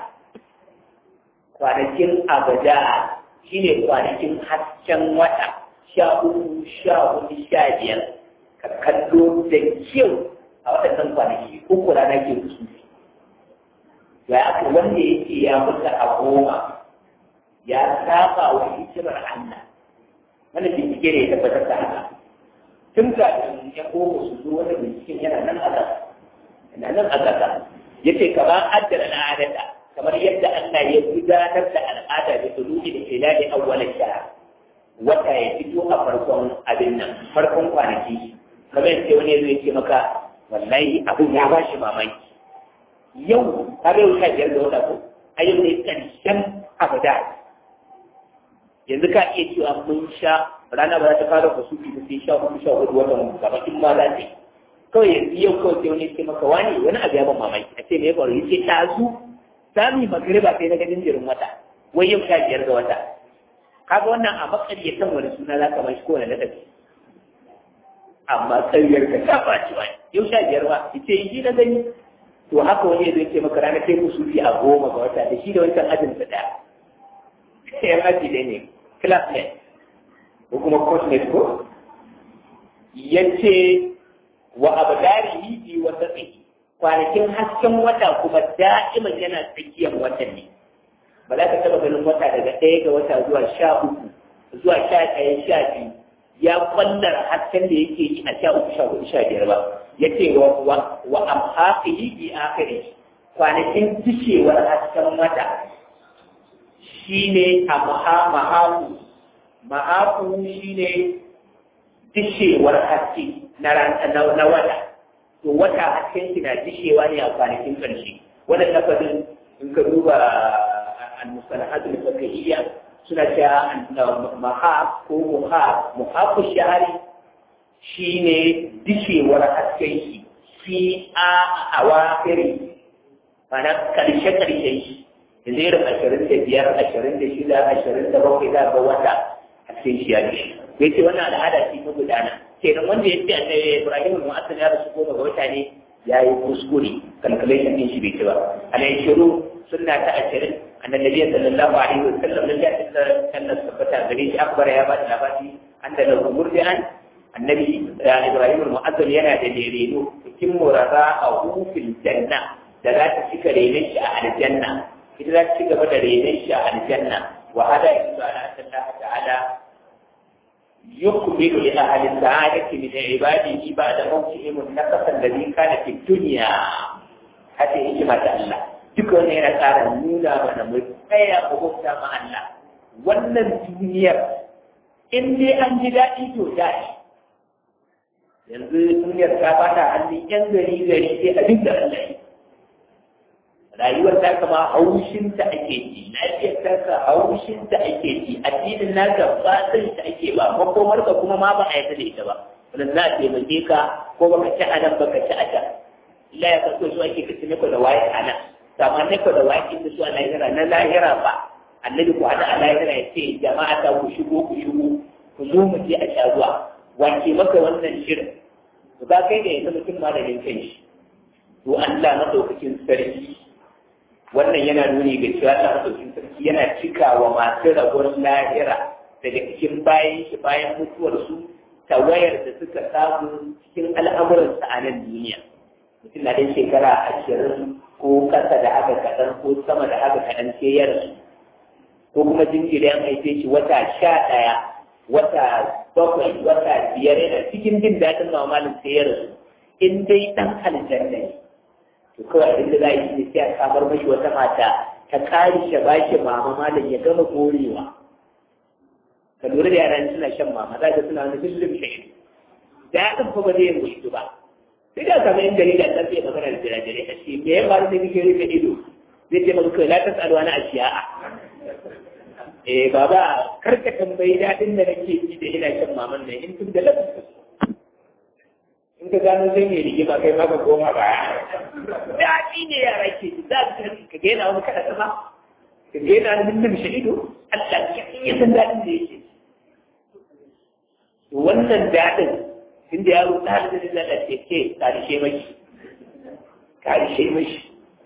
Speaker 1: Kwanakin abdan shine kwanakin hasken wata sha uku sha hudu sha biyar. ka kallo da kyau a waɗannan kwanaki uku rana ke kusurfi ya aka wanda yake ya mutu a goma ya saba wa hikimar Allah wanda bincike ne ya tabbatar da haka tun kafin ya goma su zo wani binciken yana nan a ƙasa yana nan a ƙasa ya ce kamar addar al'adata kamar yadda Allah ya gudanar da al'ada da suluki da hilali awwalin shahar wata ya fito a farkon abin nan farkon kwanaki kamar yadda wani zai ce maka wallahi abin ya ba shi mamaki yau ka bai wuta biyar da wata ko a yau ne ƙarshen abada yanzu ka iya cewa mun sha rana ba za ta fara fasu ki sai sha hudu sha hudu watan gaba in ma za ta yi kawai yanzu yau kawai sai wani ce maka wani wani abu ya ban mamaki a ce me ya faru ya ce ɗazu sami magariba sai na ga jinjirin wata wai yau sha biyar ga wata kaga wannan a makaryatan wani suna za ka mashi kowane ladabi amma karyar ka ta ɓaci wani yau sha biyar ba ita yi shi na gani to haka wani zai ce maka ranar kai musu fi a goma ga wata da shi da wancan ajin da ɗaya yan aji dai ne classmate ko kuma coachmate ko ya ce wa abdarihi bi wa tsakihi kwanakin hasken wata kuma da'iman yana tsakiyar watan ne ba za ka taɓa ganin wata daga ɗaya ga wata zuwa sha uku zuwa sha ɗaya sha biyu ya kwallar hasken da yake yi a sha uku sha hudu sha biyar ba ya ce wa amhaqihi bi akhiri kwanakin tishewar hasken wata shine amha mahaku mahaku shine tishewar haske na na wata to wata hasken shi na dishewa ne a kwanakin ƙarshe wannan lafazin in ka duba al-mustalahat al-fiqhiyya suna cewa maha ko muha muhafu shahari shine dishewar hasken shi fi a awafiri mana karshe karshe shi yanzu irin ashirin da biyar ashirin da shida ashirin da bakwai za ga wata hasken shi ya dishi bai ce wannan al'ada ce ta gudana kenan wanda ya ce a Ibrahim al-Mu'assan ya rasu goma ga wata ne ya yi kuskure calculation din shi bai ci ba alai shiru sunna ta ashirin annabi sallallahu alaihi wa sallam da ya tsara sallar tabbata gare shi akbar ya ba da labari an da lahu murdi'an annabi Ibrahim al-Mu'azzam yana da lereno cikin murara a hufil janna da za ta cika renon shi a aljanna ita za ta ci gaba da renon shi a aljanna wa hada yanzu ala Allah ta'ala يقبل لأهل السعادة من عباده بعد موتهم النقص الذي كان في الدنيا هذه حكمة الله duk wani yana ƙara nuna mana mu tsaya mu bauta ma Allah wannan duniyar in dai an ji daɗi to daɗi yanzu duniyar ta fata hannun yan gari gari sai abin da Allah yi rayuwar ta kama haushinta ake ji lafiyar ta ka haushinta ake ji addinin naka ba san ta ake ba makomar ka kuma ma ba a yadda da ita ba wannan za a taimake ka ko baka ci a nan baka ci a can Allah ya kaso su ake kaci neko da waye a nan amma neko da waye kin su a lahira na lahira ba annabi ku hada a lahira ya ce jama'a ta ku shigo ku shigo ku zo mu je a sha ruwa wace maka wannan shirin to ba kai da yanzu mutum ma da yankan shi to Allah madaukakin sarki wannan yana nuni ga cewa Allah madaukakin sarki yana cikawa masu rabon lahira daga cikin bayan shi bayan mutuwarsu tawayar da suka samu cikin al'amuransa a nan duniya mutum na dan shekara ashirin ko kasa da haka kaɗan ko sama da haka kaɗan sai ya rasu ko kuma jinjiri an haife shi wata sha ɗaya wata bakwai wata biyar yana cikin jin daɗin mamalin sai ya rasu in dai ɗan aljanna ne to kawai abin da za a yi ne sai a samar mashi wata mata ta kare shi ba shi mama malam ya gama gorewa ka lura da yaran suna shan mama za ka suna wani kullum shahidu daɗin fa ba zai yi ba sai da kamar yin gari da ɗan zai magana da jirajirai a ce me ya faru da kike rufe ido zai ce maka kai la ta tsaruwa na ashiya'a eh baba karka tambayi daɗin da nake ji da ina shan maman nan in tun da lafiya in ka gano zai mai rigima kai maka koma baya daɗi ne yara ke ji za ka gaina wani kada sama ka gaina wani mutum shi ido Allah ya in ya san daɗin da yake wannan daɗin inda yaro ɗalibin da Allah ce ke karishe mashi karishe mashi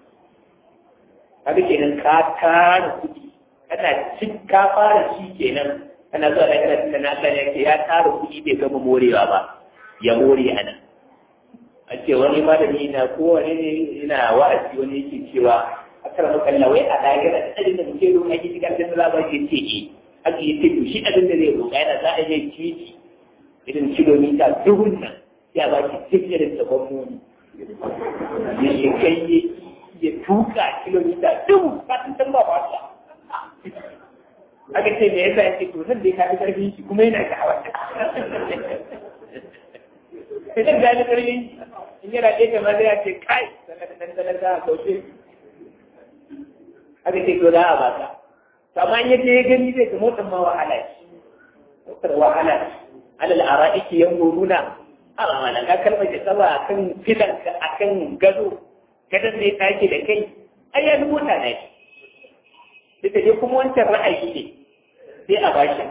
Speaker 1: kaga kenan ka tara kuɗi kana cin ka fara shi kenan kana zuwa da kana tunanin Allah ne ke ya tara kuɗi bai gama morewa ba ya more a nan a ce wani malami na kowane ne yana wa'azi wani yake cewa a kar makalla wai a lahira da abin da muke roƙa ki cikin da za ba ke ce eh aka yi to shi abin da zai roƙa yana za a yi titi irin kilomita dubun nan ya ba ki duk irin da gwamnoni ya shekai ya tuka kilomita dubu ba sun san ba ba ta aka ce me yasa yake to zan dai ka fi karfin shi kuma yana ga hawa idan ga ni karfin in yana ɗaya kamar da ya ce kai sannan da ɗan za a kauce aka ce to za a ba ka to amma in yaje ya gani zai ga motar ma wahala ce motar wahala ce alal ara'iki yanzuruna a mana ka kalmar da tsaba akan filanka akan gado gadon zai take da kai ai ya mota ne duk da kuma wancan ra'ayi ne sai a bashi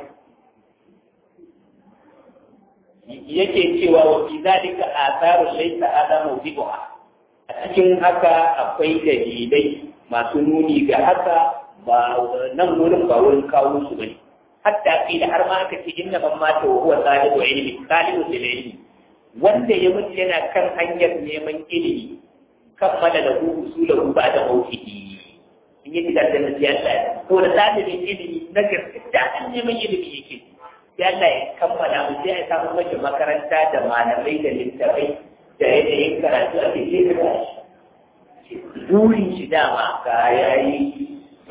Speaker 1: yake cewa wa fi zalika atharu laysa hada mawdi'uha a cikin haka akwai dalilai masu nuni ga haka ba nan wurin ba wurin kawo su bane hatta fi da har ma aka ce inna man mata wa huwa salihu ilmi salihu lil ilmi wanda ya mutu yana kan hanyar neman ilimi kammala da hu usulahu ba da mawfihi in yi da da siyasa ko da dalibin ilimi na gaskiya an neman ilimi yake sai Allah ya kammala mu sai ya samu mace makaranta da malamai da littafai da yanayin karatu a cikin shi burin shi dama ga yayi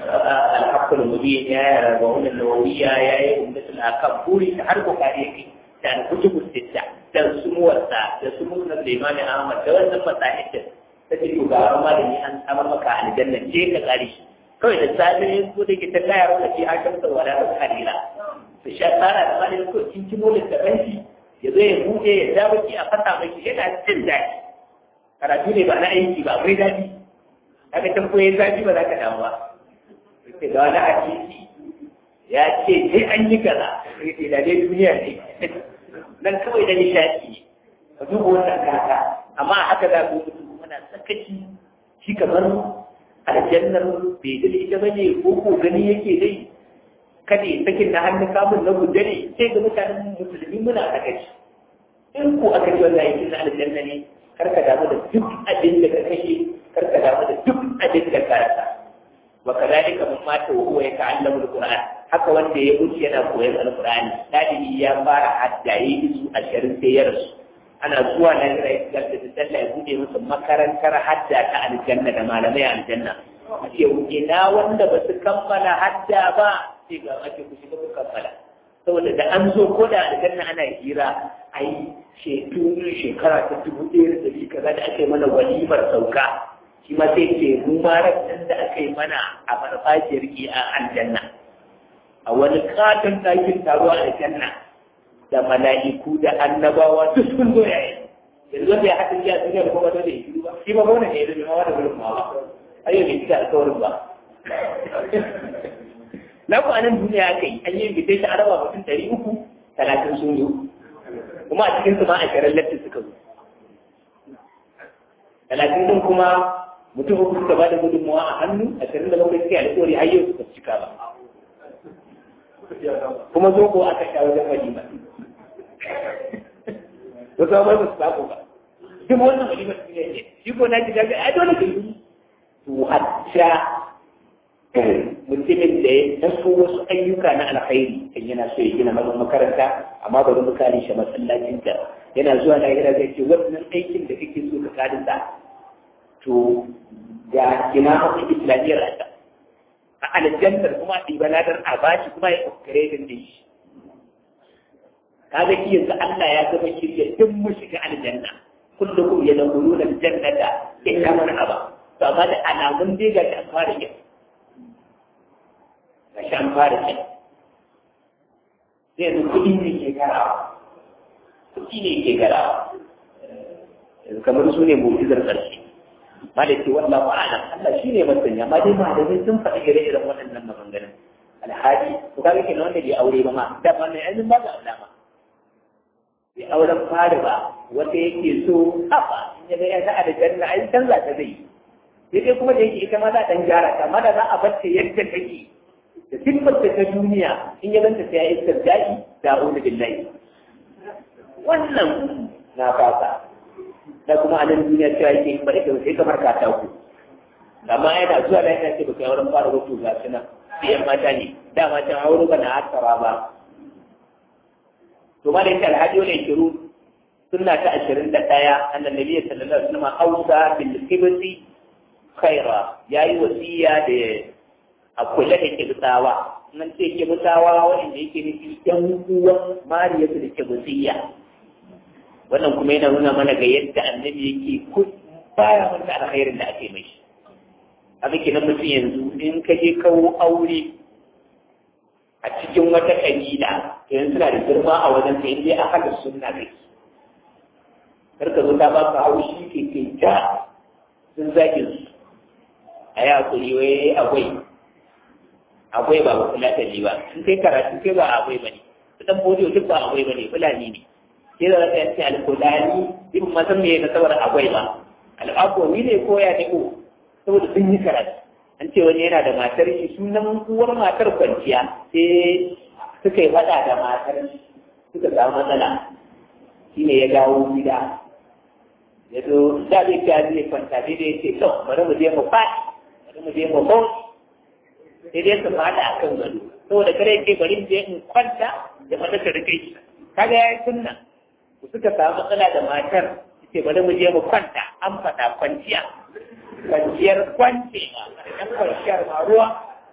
Speaker 1: الحق المبين يا ربعون النووية يا أمة الأكام بوري har bukari yake da kutubu sitta da sumuwarsa da sumuwar Suleiman Ahmad da wannan masahidin ta ce to ga malami an samar maka aljanna je ka kare shi kawai da safe ko da ke ta kaya wanda ke hakan da wala da kalila to sha tsara da malami ko kin kimo da banki ya zo ya buɗe ya ja baki a fata maki yana jin daɗi karatu ne ba na aiki ba akwai daɗi haka tambayoyin zafi ba za ka damu ba ce da wani hadisi ya ce sai an yi kaza sai da dai duniya ne nan kawai da nishaɗi ka duba wannan kaka amma haka za ku mutu muna sakaci shi kamar aljannar bai da ita ba ne ko ko gani yake dai kada ya sakin na hannun kamun na guda ne sai ga mutanen musulmi muna sakaci in ko aka ji wannan aikin na aljanna ne karka damu da duk abin da ka kashe karka damu da duk abin da ka rasa وكذلك من مات وهو يتعلم القرآن haka wanda ya wuce yana koyon alkur'ani ɗalibi ya fara haddaye su a shirin sai ya rasu ana zuwa na jira ya da sallah ya buɗe musu makarantar hadda ta aljanna da malamai aljanna a ce ina wanda ba su kammala hadda ba sai ga ake ku shiga ku kammala saboda da an zo ko da aljanna ana hira ai shekaru shekara ta dubu ɗaya da ɗari kaza da ake mana walimar sauka shi ma sai ce mu ma da aka yi mana a farfajiyar ki a aljanna a wani katon ɗakin taro a aljanna da mala'iku da annabawa duk sun zo yayi yanzu wanda ya haɗin ya duniya da kuma da ya shiru ba shi ba ba wannan ne da ma wani gurin ma ba ayyau bai cika alkawarin ba na ku anan duniya aka yi an yi invitation an raba mutum ɗari uku talatin sun zo kuma a cikin su ma a shirin latti suka zo talatin din kuma mutum uku suka ba da gudunmawa a hannu a shirin da bakwai suka yi alƙawari har yau suka cika ba kuma zo ko aka sha wajen walima wasu ba su sako ba duk wannan walima su ne shi ko na ji daga a dole ka yi to hatta mutumin da ya taso wasu ayyuka na alkhairi kan yana so ya gina mazan makaranta amma ba mu kare shi masallacin ta yana zuwa na yana zai ce wannan aikin da kake so ka kare sa to ga ina hakan islamiyyar a a aljannar kuma a ɗiba ladar a bashi kuma ya ƙoƙare da shi kaga shi yanzu Allah ya zama shirya duk mu shiga aljanna kullukum yadkhuluna aljannata illa man aba to amma da alamun dai ga an fara yin ga an fara yin sai yanzu kuɗi ne ke garawa kuɗi ne ke garawa yanzu kamar su ne mu'jizar ƙarshe ma da ke wallahu a'lam Allah shi ne masanya ma dai malamai sun faɗi ire-iren waɗannan maganganun alhaji to kaga kenan wanda bai aure ba ma da ba mai ainihin ba ga alama bai auren fari ba wata yake so haba in ya ga ya ta da janna ai canza ta zai sai dai kuma da yake ita ma za ta gyara ta amma da za a bar ta yadda take da siffar ta ta duniya in ya ganta sai ya iskar daɗi da a'udhu billahi wannan na fasa da kuma a nan duniya cewa yake bari ka sai kamar ka taku amma yana zuwa da yana ce baka auren fara wato ga su nan sai yan mata ne dama can aure ba na hasara ba to ma da yake alhaji wani shiru sunna ta ashirin da ɗaya annan nabi sallallahu alaihi wasallam ausa bil kibti khaira yayi wasiya da a kula da kibtawa nan ce kibtawa wanda yake nufi yan uwan mariyatu da kibtiya wannan kuma yana nuna mana ga yadda annabi yake baya manta alkhairin da ake mai haka kenan mutum yanzu in ka je kawo aure a cikin wata kabila to yanzu suna da girma a wajen ka inda a hada sunna kai karka zo ta ba ka haushi ke kai ja sun zagin su a yi hakuri wai akwai akwai ba ba kula ta ba in kai karatu kai ba akwai ba ne su dan bodiyo duk ba akwai ba ne fulani ne sai da zaka yace alkulani in ma san me na saboda akwai ba al'aqwawi ne ko ya ne ko saboda sun yi karatu an ce wani yana da matar shi sunan uwar matar kwanciya sai suka yi faɗa da matar suka samu matsala shi ne ya dawo gida ya zo da zai ta zai kwanta sai dai ce to bari mu je mu faɗi bari mu je mu bau sai dai su faɗa a kan gado saboda kare ce bari mu je in kwanta da mata ta rike shi kaga ya yi sunna ku suka samu matsala da matar ce bari mu je mu kwanta an faɗa kwanciya kwanciyar kwance ba ɗan kwanciyar ma ruwa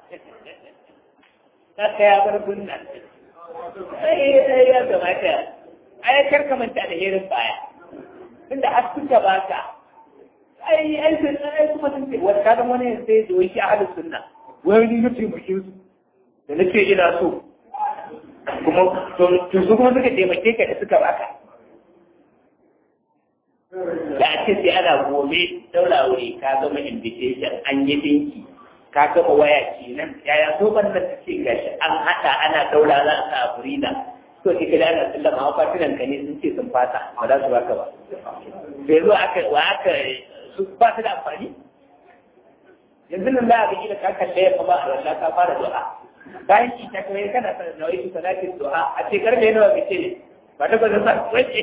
Speaker 1: ta kaya bar gunna sai ya kamata ai kar ka manta da herin baya tunda har suka baka ai ai sun ai kuma sun ce wata kadan wani sai da wai shi ahlus sunna wai ni na taimake su da nake ina so kuma to su kuma suka taimake ka da suka baka da ake sai ana gobe daura wuri ka gama invitation an yi dinki ka gama waya kenan yaya so ban da ce gashi an hada ana daura za a sa furida to ki kada ana sallama wa fatinan ka ne sun ce sun fata ba za su baka ba bai zo aka wa aka su ba su da amfani yanzu nan za a ga ka kalle ya kuma a rasa ka fara du'a bayan ki ta kai kana sanar da wai salatin du'a a ce karfe nawa kace ne ba ta ba za su wace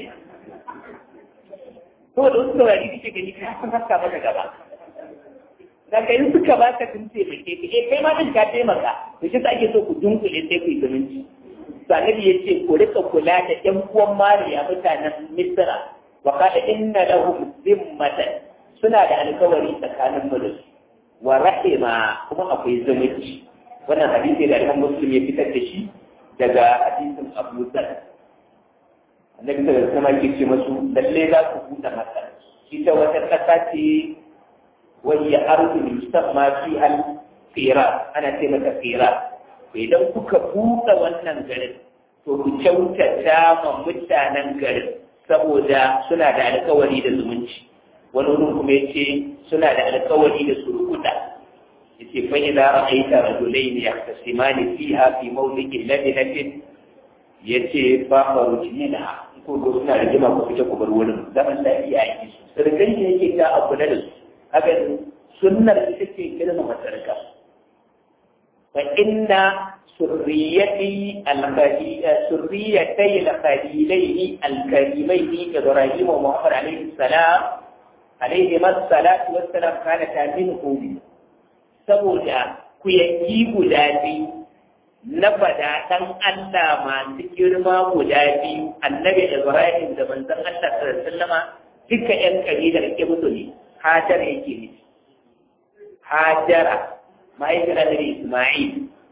Speaker 1: saboda wasu saurari kake gani ka san haska maka gaba da kai suka ba ka tun taimake ka eh kai ma din ka taimaka to shi ake so ku dunkule sai ku yi zumunci sanabi ya ce ku rika kula da ƴan uwan mariya mutanen misra wa kada inna lahum zimmatan suna da alkawari tsakanin mu da su wa rahima kuma akwai zumunci wannan hadisi da Imam Muslim ya fitar da shi daga hadisin Abu Dharr annabi da sama ke ce masu lalle za ku buɗe masa ita wata ƙasa ce wani ya arzu musamma fi al fira ana ce mata fira to idan kuka buɗe wannan garin to ku kyautata ma mutanen garin saboda suna da alkawari da zumunci wani wurin kuma ya ce suna da alkawari da surukuta ya ce fa idza ra'aita rajulaini yahtasimani fiha fi mawdi'in labinatin ya ce ba a rukini na ko da suna da jima ku fita ku bar wurin zaman lafiya a yi su sirgan ne yake ta abu na da su haka sunnar ita ce girma masarka fa inna surriyati al-khadija surriyatay al-khadilaini al-karimaini ibrahim wa muhammad alayhi salam alayhi salatu wassalam kana ta min hudi saboda ku yanki guda biyu na fada ɗan Allah masu girma guda biyu annabi Ibrahim da manzon Allah sallallahu duka ƴan kabilar Kibtu ne Hajar yake ne Hajara mahaifiyar Annabi Isma'il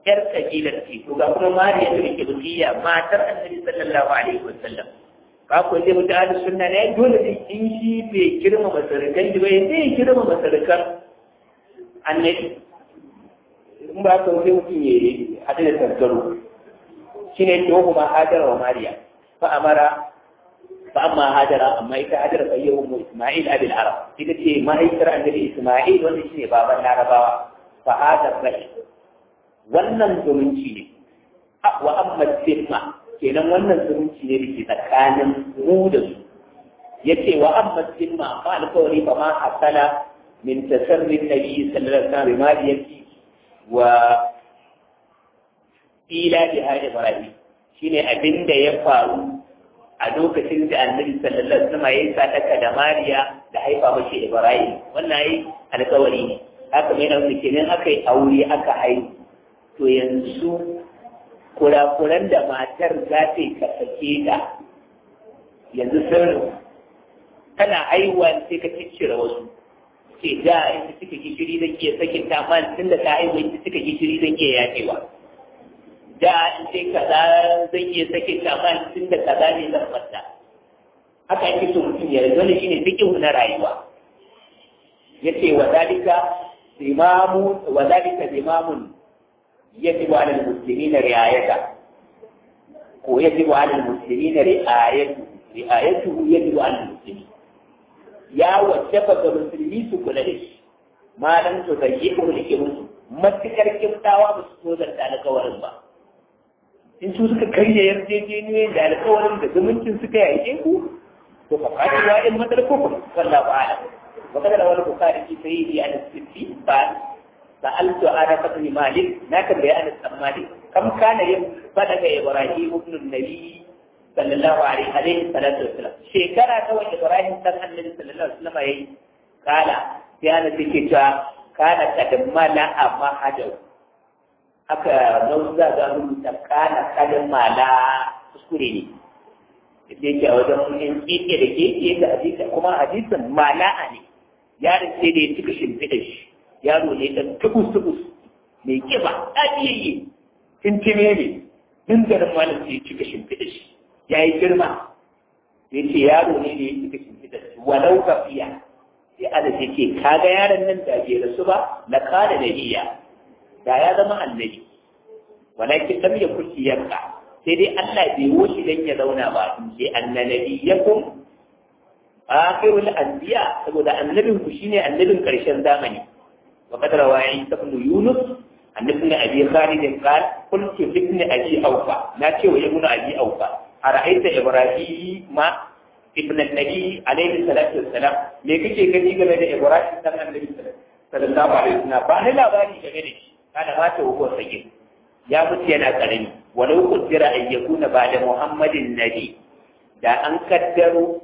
Speaker 1: yar kabilar ce to ga kuma mariya da ke bukiya matar annabi sallallahu alaihi wasallam ka ko dai mutum ahli sunna ne dole ne in shi bai girma masarakan ji bai zai girma masarakan annabi in ba ka sai mutum ya yi hada da targaro shine to kuma hajara wa mariya fa amara fa amma hajara amma ita hajara fa yau mu isma'il abil arab ita ce mahaifiyar annabi isma'il wanda shine baban larabawa fa hada bai wannan zumunci ne wa amma sirma kenan wannan zumunci ne da ke tsakanin mu da su yace wa amma sirma amma alƙawari fa ma hasala min tasarrin nabi sallallahu alaihi wasallam mariyati wa ila biha ibrahim shine abin da ya faru a lokacin da annabi sallallahu alaihi wasallam ya sadaka da mariya da haifa mashi ibrahim wannan yi alƙawari ne haka mai nan kenan aka yi aure aka haihu to yanzu kurakuran da matar za ta yi kasake da yanzu sun tana haihuwa sai ka ciccire wasu ce da inda suka gishiri zan iya sakin ta amma tun da ta haihuwa inda suka gishiri zan iya yaƙewa da in ce kaza zan iya sakin ta amma tun da kaza ne zan fata haka yake so mutum ya yanzu wani shine fiqhu na rayuwa yace wa dalika imamu wa dalika imamun يجب على المسلمين رعايته ويجب على المسلمين رعايته رعايته يجب على المسلمين يا وجب المسلمين كل شيء ما لم تضيقه لكمس matukar kimtawa ba su tozar da alkawarin ba in su suka karya yarjejeniyoyin da alkawarin da zumuncin suka yake ku to fa kaji wa in madar ko ku sallahu ala wa kada wal bukhari fi sahihi an sitti ba سألت أنا بن مالك لكن بيان مالك كم كان بدأ إبراهيم ابن النبي صلى الله عليه عليه الصلاة والسلام شكرا كوى إبراهيم صلى النبي صلى الله عليه وسلم يي قال كان سكتا كان قد ملا أما حجو aka nauza ga rubuta kana kadin mala kuskure ne da yake a wajen in kike da kike da hadisi kuma hadisin mala'a ne yaron sai da ya cika shimfiɗa shi yaro ne dan tubus tubus mai kiba ɗaɗiyayye tintime ne din garin malam sai cika shimfiɗa shi ya yi girma sai ce yaro ne da ya cika shimfiɗa shi walau kafiya sai ala ce ke kaga yaron nan da bai rasu ba na kada da iya da ya zama annabi walakin lam yakun yanka sai dai Allah bai wuce dan ya zauna ba sai annabi yakum akhirul anbiya saboda annabin ku shine annabin karshen zamani وقد روى عيسى بن يونس عن ابن ابي خالد قال قلت لابن ابي اوفى لا تشوى ابن ابي اوفى ارايت ابراهيم ما ابن النبي عليه الصلاه والسلام me kake gani game da Ibrahim dan Annabi sallallahu alaihi wasallam ba ni labari game da shi kada ma ta wuko sake ya mutu yana karami walau kudira an yakuna ba da Muhammadin nabi da an kaddaro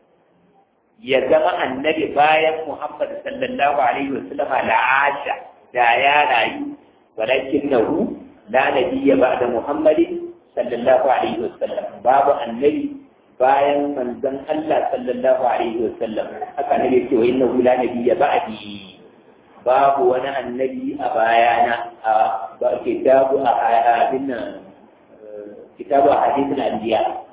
Speaker 1: ya zama annabi bayan Muhammad sallallahu alaihi wasallama la'asha da ya rayu walakin nahu la nabiyya ba'da Muhammadin sallallahu alaihi wasallam babu annabi bayan manzon Allah sallallahu alaihi wasallam haka ne yake wa innahu la nabiyya ba'di babu wani annabi a bayana a ba kitabu a abin nan kitabu a hadithul anbiya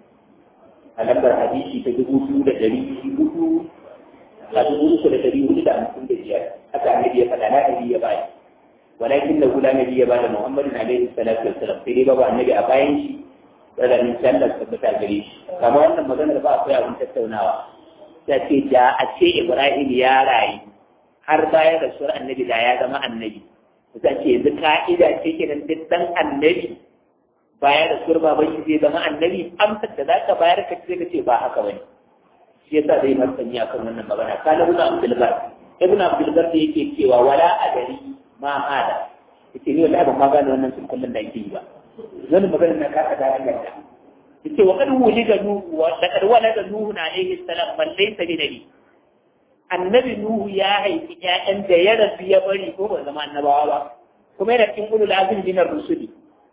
Speaker 1: a lambar hadisi ta dubu biyu da ɗari hudu a dubu uku da ɗari hudu da hamsin da biyar haka annabi ya faɗa na ɗari ya bayi walakin da hula nabi ya ba da muhammadin alaihi salatu wassalam sai dai babu annabi a bayan shi tsananin sallar tabbata gare shi kamar wannan maganar ba akwai abin tattaunawa ta ce da a ce ibrahim ya rayu har bayan rasuwar annabi da ya zama annabi ta ce yanzu ka'ida ce kenan duk dan annabi baya da surba ba shi zai zama annabi amsar da zaka bayar ka ce kace ba haka bane shi yasa zai martani akan wannan magana kana ibn abdul bar ibn abdul bar da yake cewa wala adari ma hada yace ni wallahi ban ma gane wannan sun kullun da yake yi ba zan magana na ka da hanyar da yace wa kad wulida nuhu wa laqad walada nuhu alayhi salam man laysa bi nabi annabi nuhu ya haifi ƴaƴan da ya rasu ya bari ko ba zama annabawa ba kuma yana cikin ulul azmi min ar-rusuli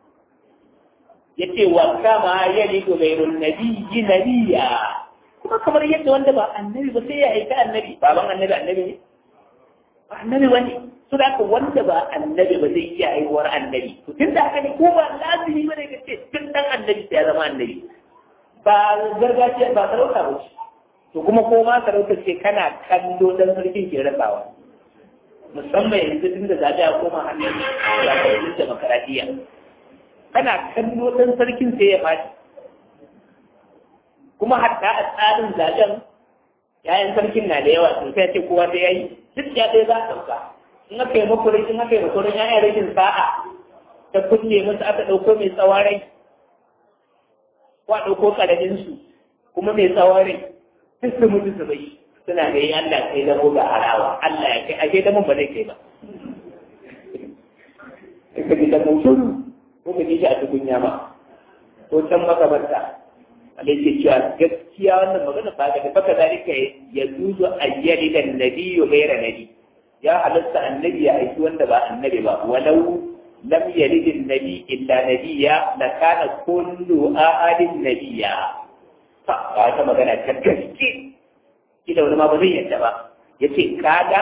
Speaker 1: yace wa kama yalidu ghayrun nabiyyi nabiyya kuma kamar yadda wanda ba annabi ba sai ya aika annabi baban annabi annabi ne ba annabi wani su da wanda ba annabi ba zai iya haihuwar annabi to tun da haka ne ko ba lazimi ba ne ka ce tun dan annabi sai ya zama annabi ba gargajiya ba sarauta ba ce to kuma ko ma sarauta ce kana kallo dan sarkin ke rasawa musamman yanzu tun da zaɓe a koma hannun zaɓen demokaradiyya kana kallo dan sarkin sai ya faɗi kuma hatta a tsarin zaɓen yayan sarkin na da yawa sun sai ce kowa sai ya yi duk ya ɗaya za a ɗauka in aka yi makurin in aka yi makurin yayan rashin sa'a ta kulle musu aka ɗauko mai tsawarai ko a ɗauko ƙaraminsu kuma mai tsawarai duk su mutu su bai suna da yi Allah sai zamo ga harawa Allah ya kai ashe damun ba zai kai ba ka ji da shuru ko ka ji shi a tukunya ba ko can makabarta Allah ke cewa gaskiya wannan magana ba ga baka zalika ya zuzo ayyali da nabiyyu ghayra nabi ya halatta annabi ya aiki wanda ba annabi ba walau lam yalid an-nabi illa nabiyya la kana kullu ahadin nabiyya fa ba ta magana ta gaske kila wani ma ba zai yadda ba yace kaga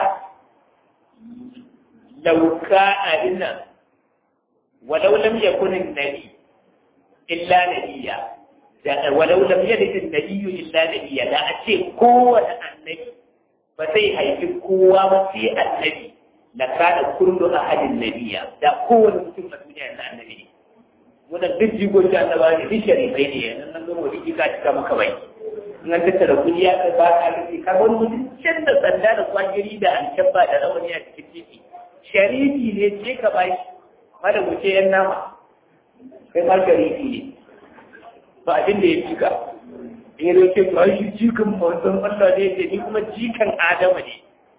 Speaker 1: law kana inna walau lam yakun an-nabi illa nabiyya walau lam yalid an-nabiyyu illa nabiyya da a ce kowane annabi ba zai haifi kowa ba sai annabi la kana kullu ahadin nabiyya da kowane mutum a duniya na annabi ne wannan duk jigoci annaba ne duk sharifai ne yanzu nan gama wani jika cika maka bai in an tattara kudi ya kai ba ka rufe ka wani mutum can da sanda da kwangiri da alkyabba da rawani a cikin titi sharifi ne ce ka ba shi mada wuce yan nama kai ma sharifi ne ba abin da ya cika in yi ce ba shi jikan manzon Allah ne da ni kuma jikan Adama ne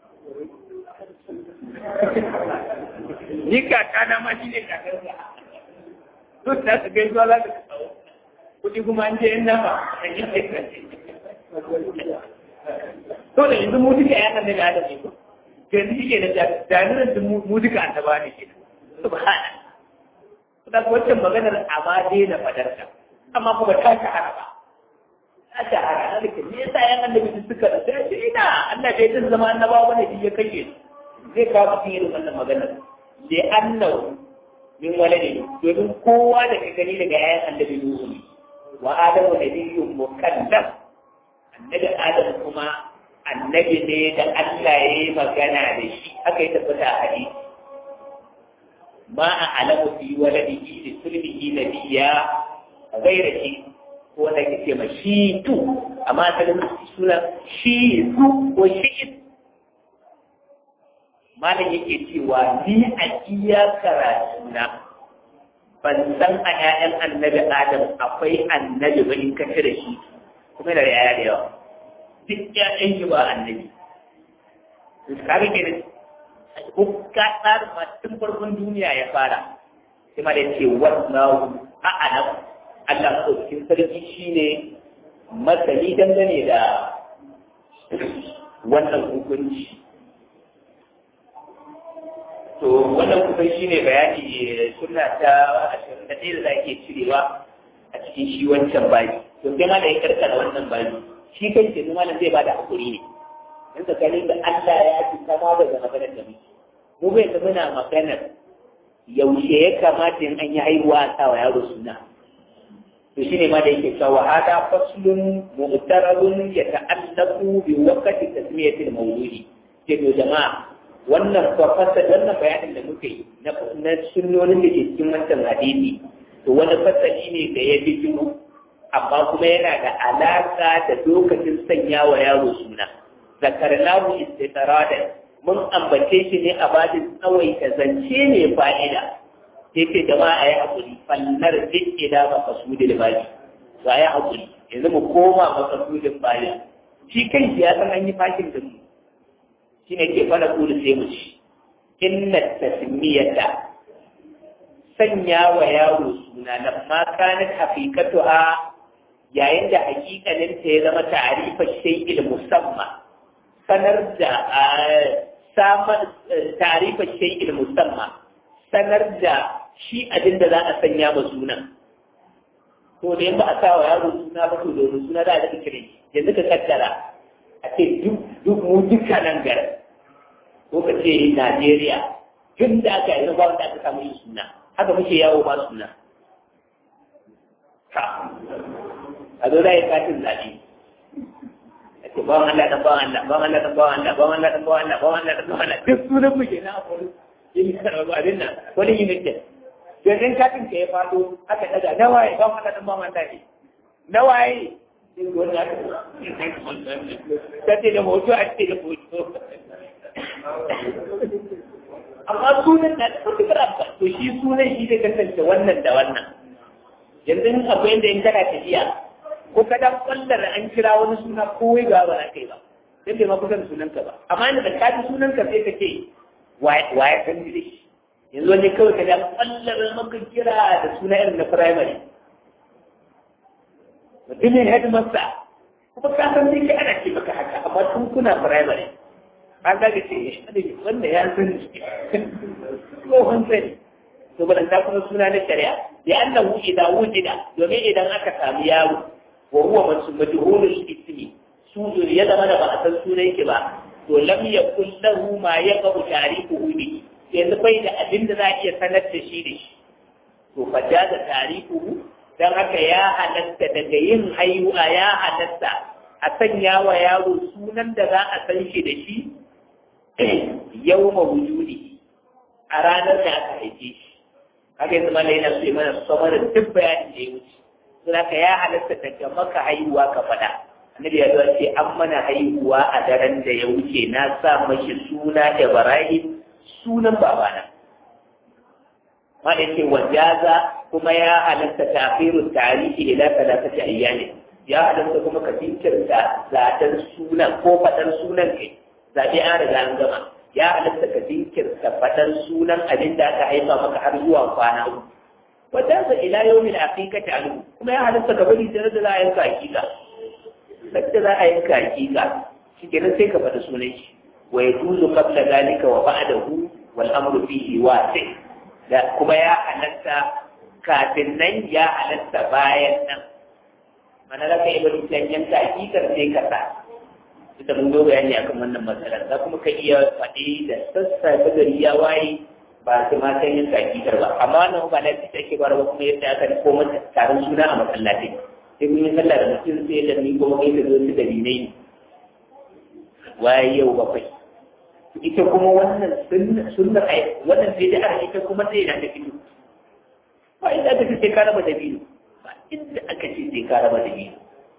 Speaker 1: ni kaka na ma shi ne kakansa duk da su gaisuwa za ka kawo kuɗi kuma an je ina ba a yi to da yanzu mu duka yana da ya da ne ko yanzu shi ke da jami'an da mu duka an taba ne ke subhana da wancan maganar amma dai da fadarta amma kuma ta shahara ba ta shahara da ke me yasa yan annabi suka da sai ce ina Allah bai din zama annabawa bane shi ya kake zai kawo mutum irin wannan maganar da annabi min walade domin kowa da ka gani daga yayan annabi Nuhu ne wa Adamu nabiyyun mukallaf annabi Adam kuma annabi ne da Allah ya yi magana da shi aka yi tabbata a hadisi ma a alamu fi waladihi li sulbihi nabiyya gaira shi ko wanda ke ce ma shi tu amma asalin suna shi tu ko shi malam yake cewa ni a iya karatu na ban san a ƴaƴan annabi adam akwai annabi ba in ka da shi kuma da yaya da yawa duk ƴaƴan shi ba annabi kaga ke ko ka tsarin ma tun farkon duniya ya fara sai ma da ce wallahu a'lam Allah madaukakin sarki shine masani dangane da wannan hukunci to wannan kusan shi ne bayani suna ta ashirin da ɗaya da za ke cirewa a cikin shi wancan bayi to sai ma da ya karkar wannan bayi shi kan ce ma zai ba da hakuri ne in tsakanin da Allah ya fi kama daga maganar da muke mu bai ta muna maganar yaushe ya kamata in an yi haihuwa a sa wa yaro suna to shi ne ma da yake cewa hada faslun mu'taradun yata'allaqu bi waqti tasmiyatil mawludi ce to jama'a wannan fasa wannan bayanin da muke yi na sunnonin da ke cikin wancan hadisi to wani fasali ne da ya bijiro amma kuma yana da alaka da lokacin sanya wa yaro suna zakarnahu istiqradan mun ambace shi ne a bajin tsawaita zance ne fa'ida sai ce jama'a ayi hakuri fallar duk ila maqsudil baji to ayi hakuri yanzu mu koma maqsudin baji shi kai ya san an yi fashin da mu shine ke fara kulu sai mu ci inna tasmiyata sanya wa yaro suna nan ma kanat haqiqatuha yayin da hakikanin ta ya zama ta'rifa shay'il musamma sanar da samar ta'rifa shay'il musamma sanar da shi abin da za a sanya ma sunan to da yanda a sa wa yaro suna ba to domin suna za a daga kire yanzu ka kaddara a ce duk mu duka nan garin ko ka ce Najeriya tun da aka yi ba wanda aka samu shi suna haka muke yawo ba suna a zo zai katin zaɓe a ce bawan Allah dan bawan Allah bawan Allah dan bawan Allah bawan Allah dan bawan Allah bawan Allah dan bawan Allah duk sunan mu ke na akwai yin karɓar abin nan wani yi nake yanzu katin ka ya faɗo aka daga nawaye bawan Allah dan bawan Allah ne nawaye ta ce da hoto a ce da hoto amma sunan na da matuƙar amfani to shi sunan shi zai kasance wannan da wannan yanzu in akwai yadda in kana tafiya ko ka dan kwallar an kira wani suna kowai ga ba na kai ba sai bai ma kusa da sunanka ba amma inda da ka ji sunanka sai ka ce wa ya san da shi yanzu wani kawai ka dan kwallar maka kira da suna irin na firamare mutumin headmaster kuma ka san dai kai ana ce maka haka amma tun kuna firamare an ga ce wanda ya san tsohon sani to balanta kuma suna na shari'a da annahu idza wujida domin idan aka samu yaro wa huwa majhulul ismi su ya zama da ba a san sunan ki ba to lam yakul lahu ma yaqu tarihuhu bi yanzu bai da abin da za a iya sanar da shi da shi to fa jaza tarihuhu dan haka ya halatta daga yin haihuwa ya halatta a sanya wa yaro sunan da za a san shi da shi yawma wujudi a ranar da aka haife shi haka yanzu mana yana so mana samar da duk bayanin da ya wuce suna ka ya halatta daga maka haihuwa ka faɗa annabi ya zuwa ce an mana haihuwa a daren da ya wuce na sa mashi suna ibrahim sunan babana ma da ce wajaza kuma ya halatta tafiru tarihi ila talatati ayyami ya halatta kuma ka jinkirta zaɓen sunan ko faɗar sunan kai zaɓe an riga an gama ya halatta ka jinkirta faɗar sunan abin da aka haifa maka har zuwa kwana uku wata sa ila yau min aqiqati alu kuma ya halatta ka bari sai da za a yanka aqiqa sai za a yanka aqiqa shikenan sai ka faɗi sunan shi wa yajuzu qabla dalika wa ba'dahu wal amru fihi wasi da kuma ya halatta kafin nan ya halatta bayan nan mana za ka yi bari sai yanka aqiqar sai ka sa ita mun zo bayani akan wannan matsalar za kuma ka iya faɗi da sassa ta gari ya waye ba su ma san yin kakikar ba amma wannan ba lafi ta ke bara kuma yadda aka ko mata taron suna a masallaci sai mun yi sallah da mutum sai da ni kuma kai da zo su dalilai ne waye yau bakwai ita kuma wannan sunnar ai wannan sai da aka ita kuma sai da ta fito ba inda aka ce sai ka raba da biyu ba inda aka ce sai ka raba da biyu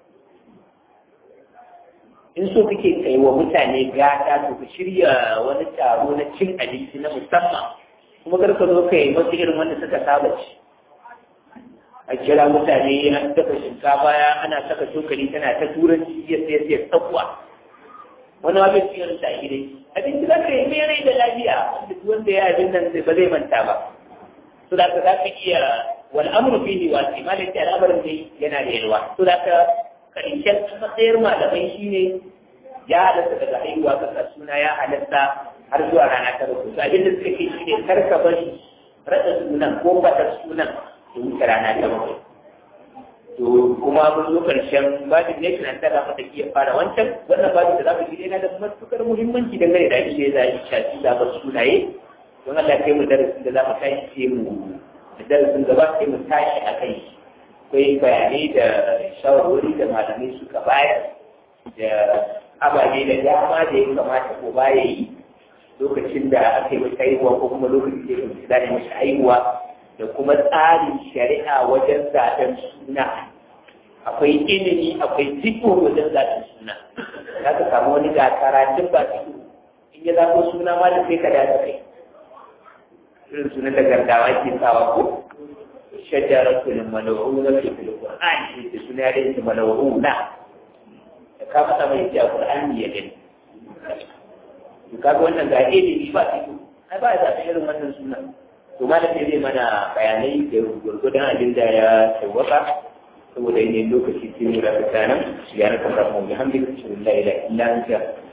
Speaker 1: in so kake kai wa mutane gata to ka shirya wani taro na cin abinci na musamman kuma kar ka zo ka yi wasu irin wanda suka saba ci a kira mutane an dafa shinkafa ya ana saka cokali tana ta turanci ya sai sai tsakuwa wani ma bai ci irin ta gidai abinci za ka yi mai rai da lafiya duk wanda ya abin nan ba zai manta ba to da ka za ka iya wal amru fihi wasi malaka al'amarin dai yana da yalwa to da ka karshen matsayar malamai shi ne ya halatta daga haihuwa kasa suna ya halatta har zuwa rana ta rubutu abin da suka ke shi ne karka bari rada sunan ko bata sunan da wuce rana ta bakwai to kuma mun zo karshen babin ne tunan tara mata iya fara wancan wannan babin da za mu ji yana da matukar muhimmanci dangane da abin da ya zaɓi shafi zaɓar sunaye don Allah kai mu darasin da za mu tashi sai mu da darasin gaba sai mu tashi a kai akwai bayanai da shawarwari da malamai suka bayar da ababe da dama da ya kamata ko baya yi lokacin da aka yi masa haihuwa ko kuma lokacin da ya kamata da masa haihuwa da kuma tsarin shari'a wajen zaɓen suna akwai ilimi akwai fito wajen zaɓen suna za ka samu wani ga karatun ba fito in ya zaɓo suna ma da sai ka dace kai irin sunan da gardawa ke sawa ko شجرة ملعونة في القرآن في سنة ملعونة كما تما يجي القرآن يجن kaga wannan ga ilimi ba fito ai ba za ta irin wannan suna to malam ne zai mana bayanai da gurgudan abin da ya tawaka saboda yin lokaci sai mu da tsakanin ya raka rabu bihamdika la ilaha illa anta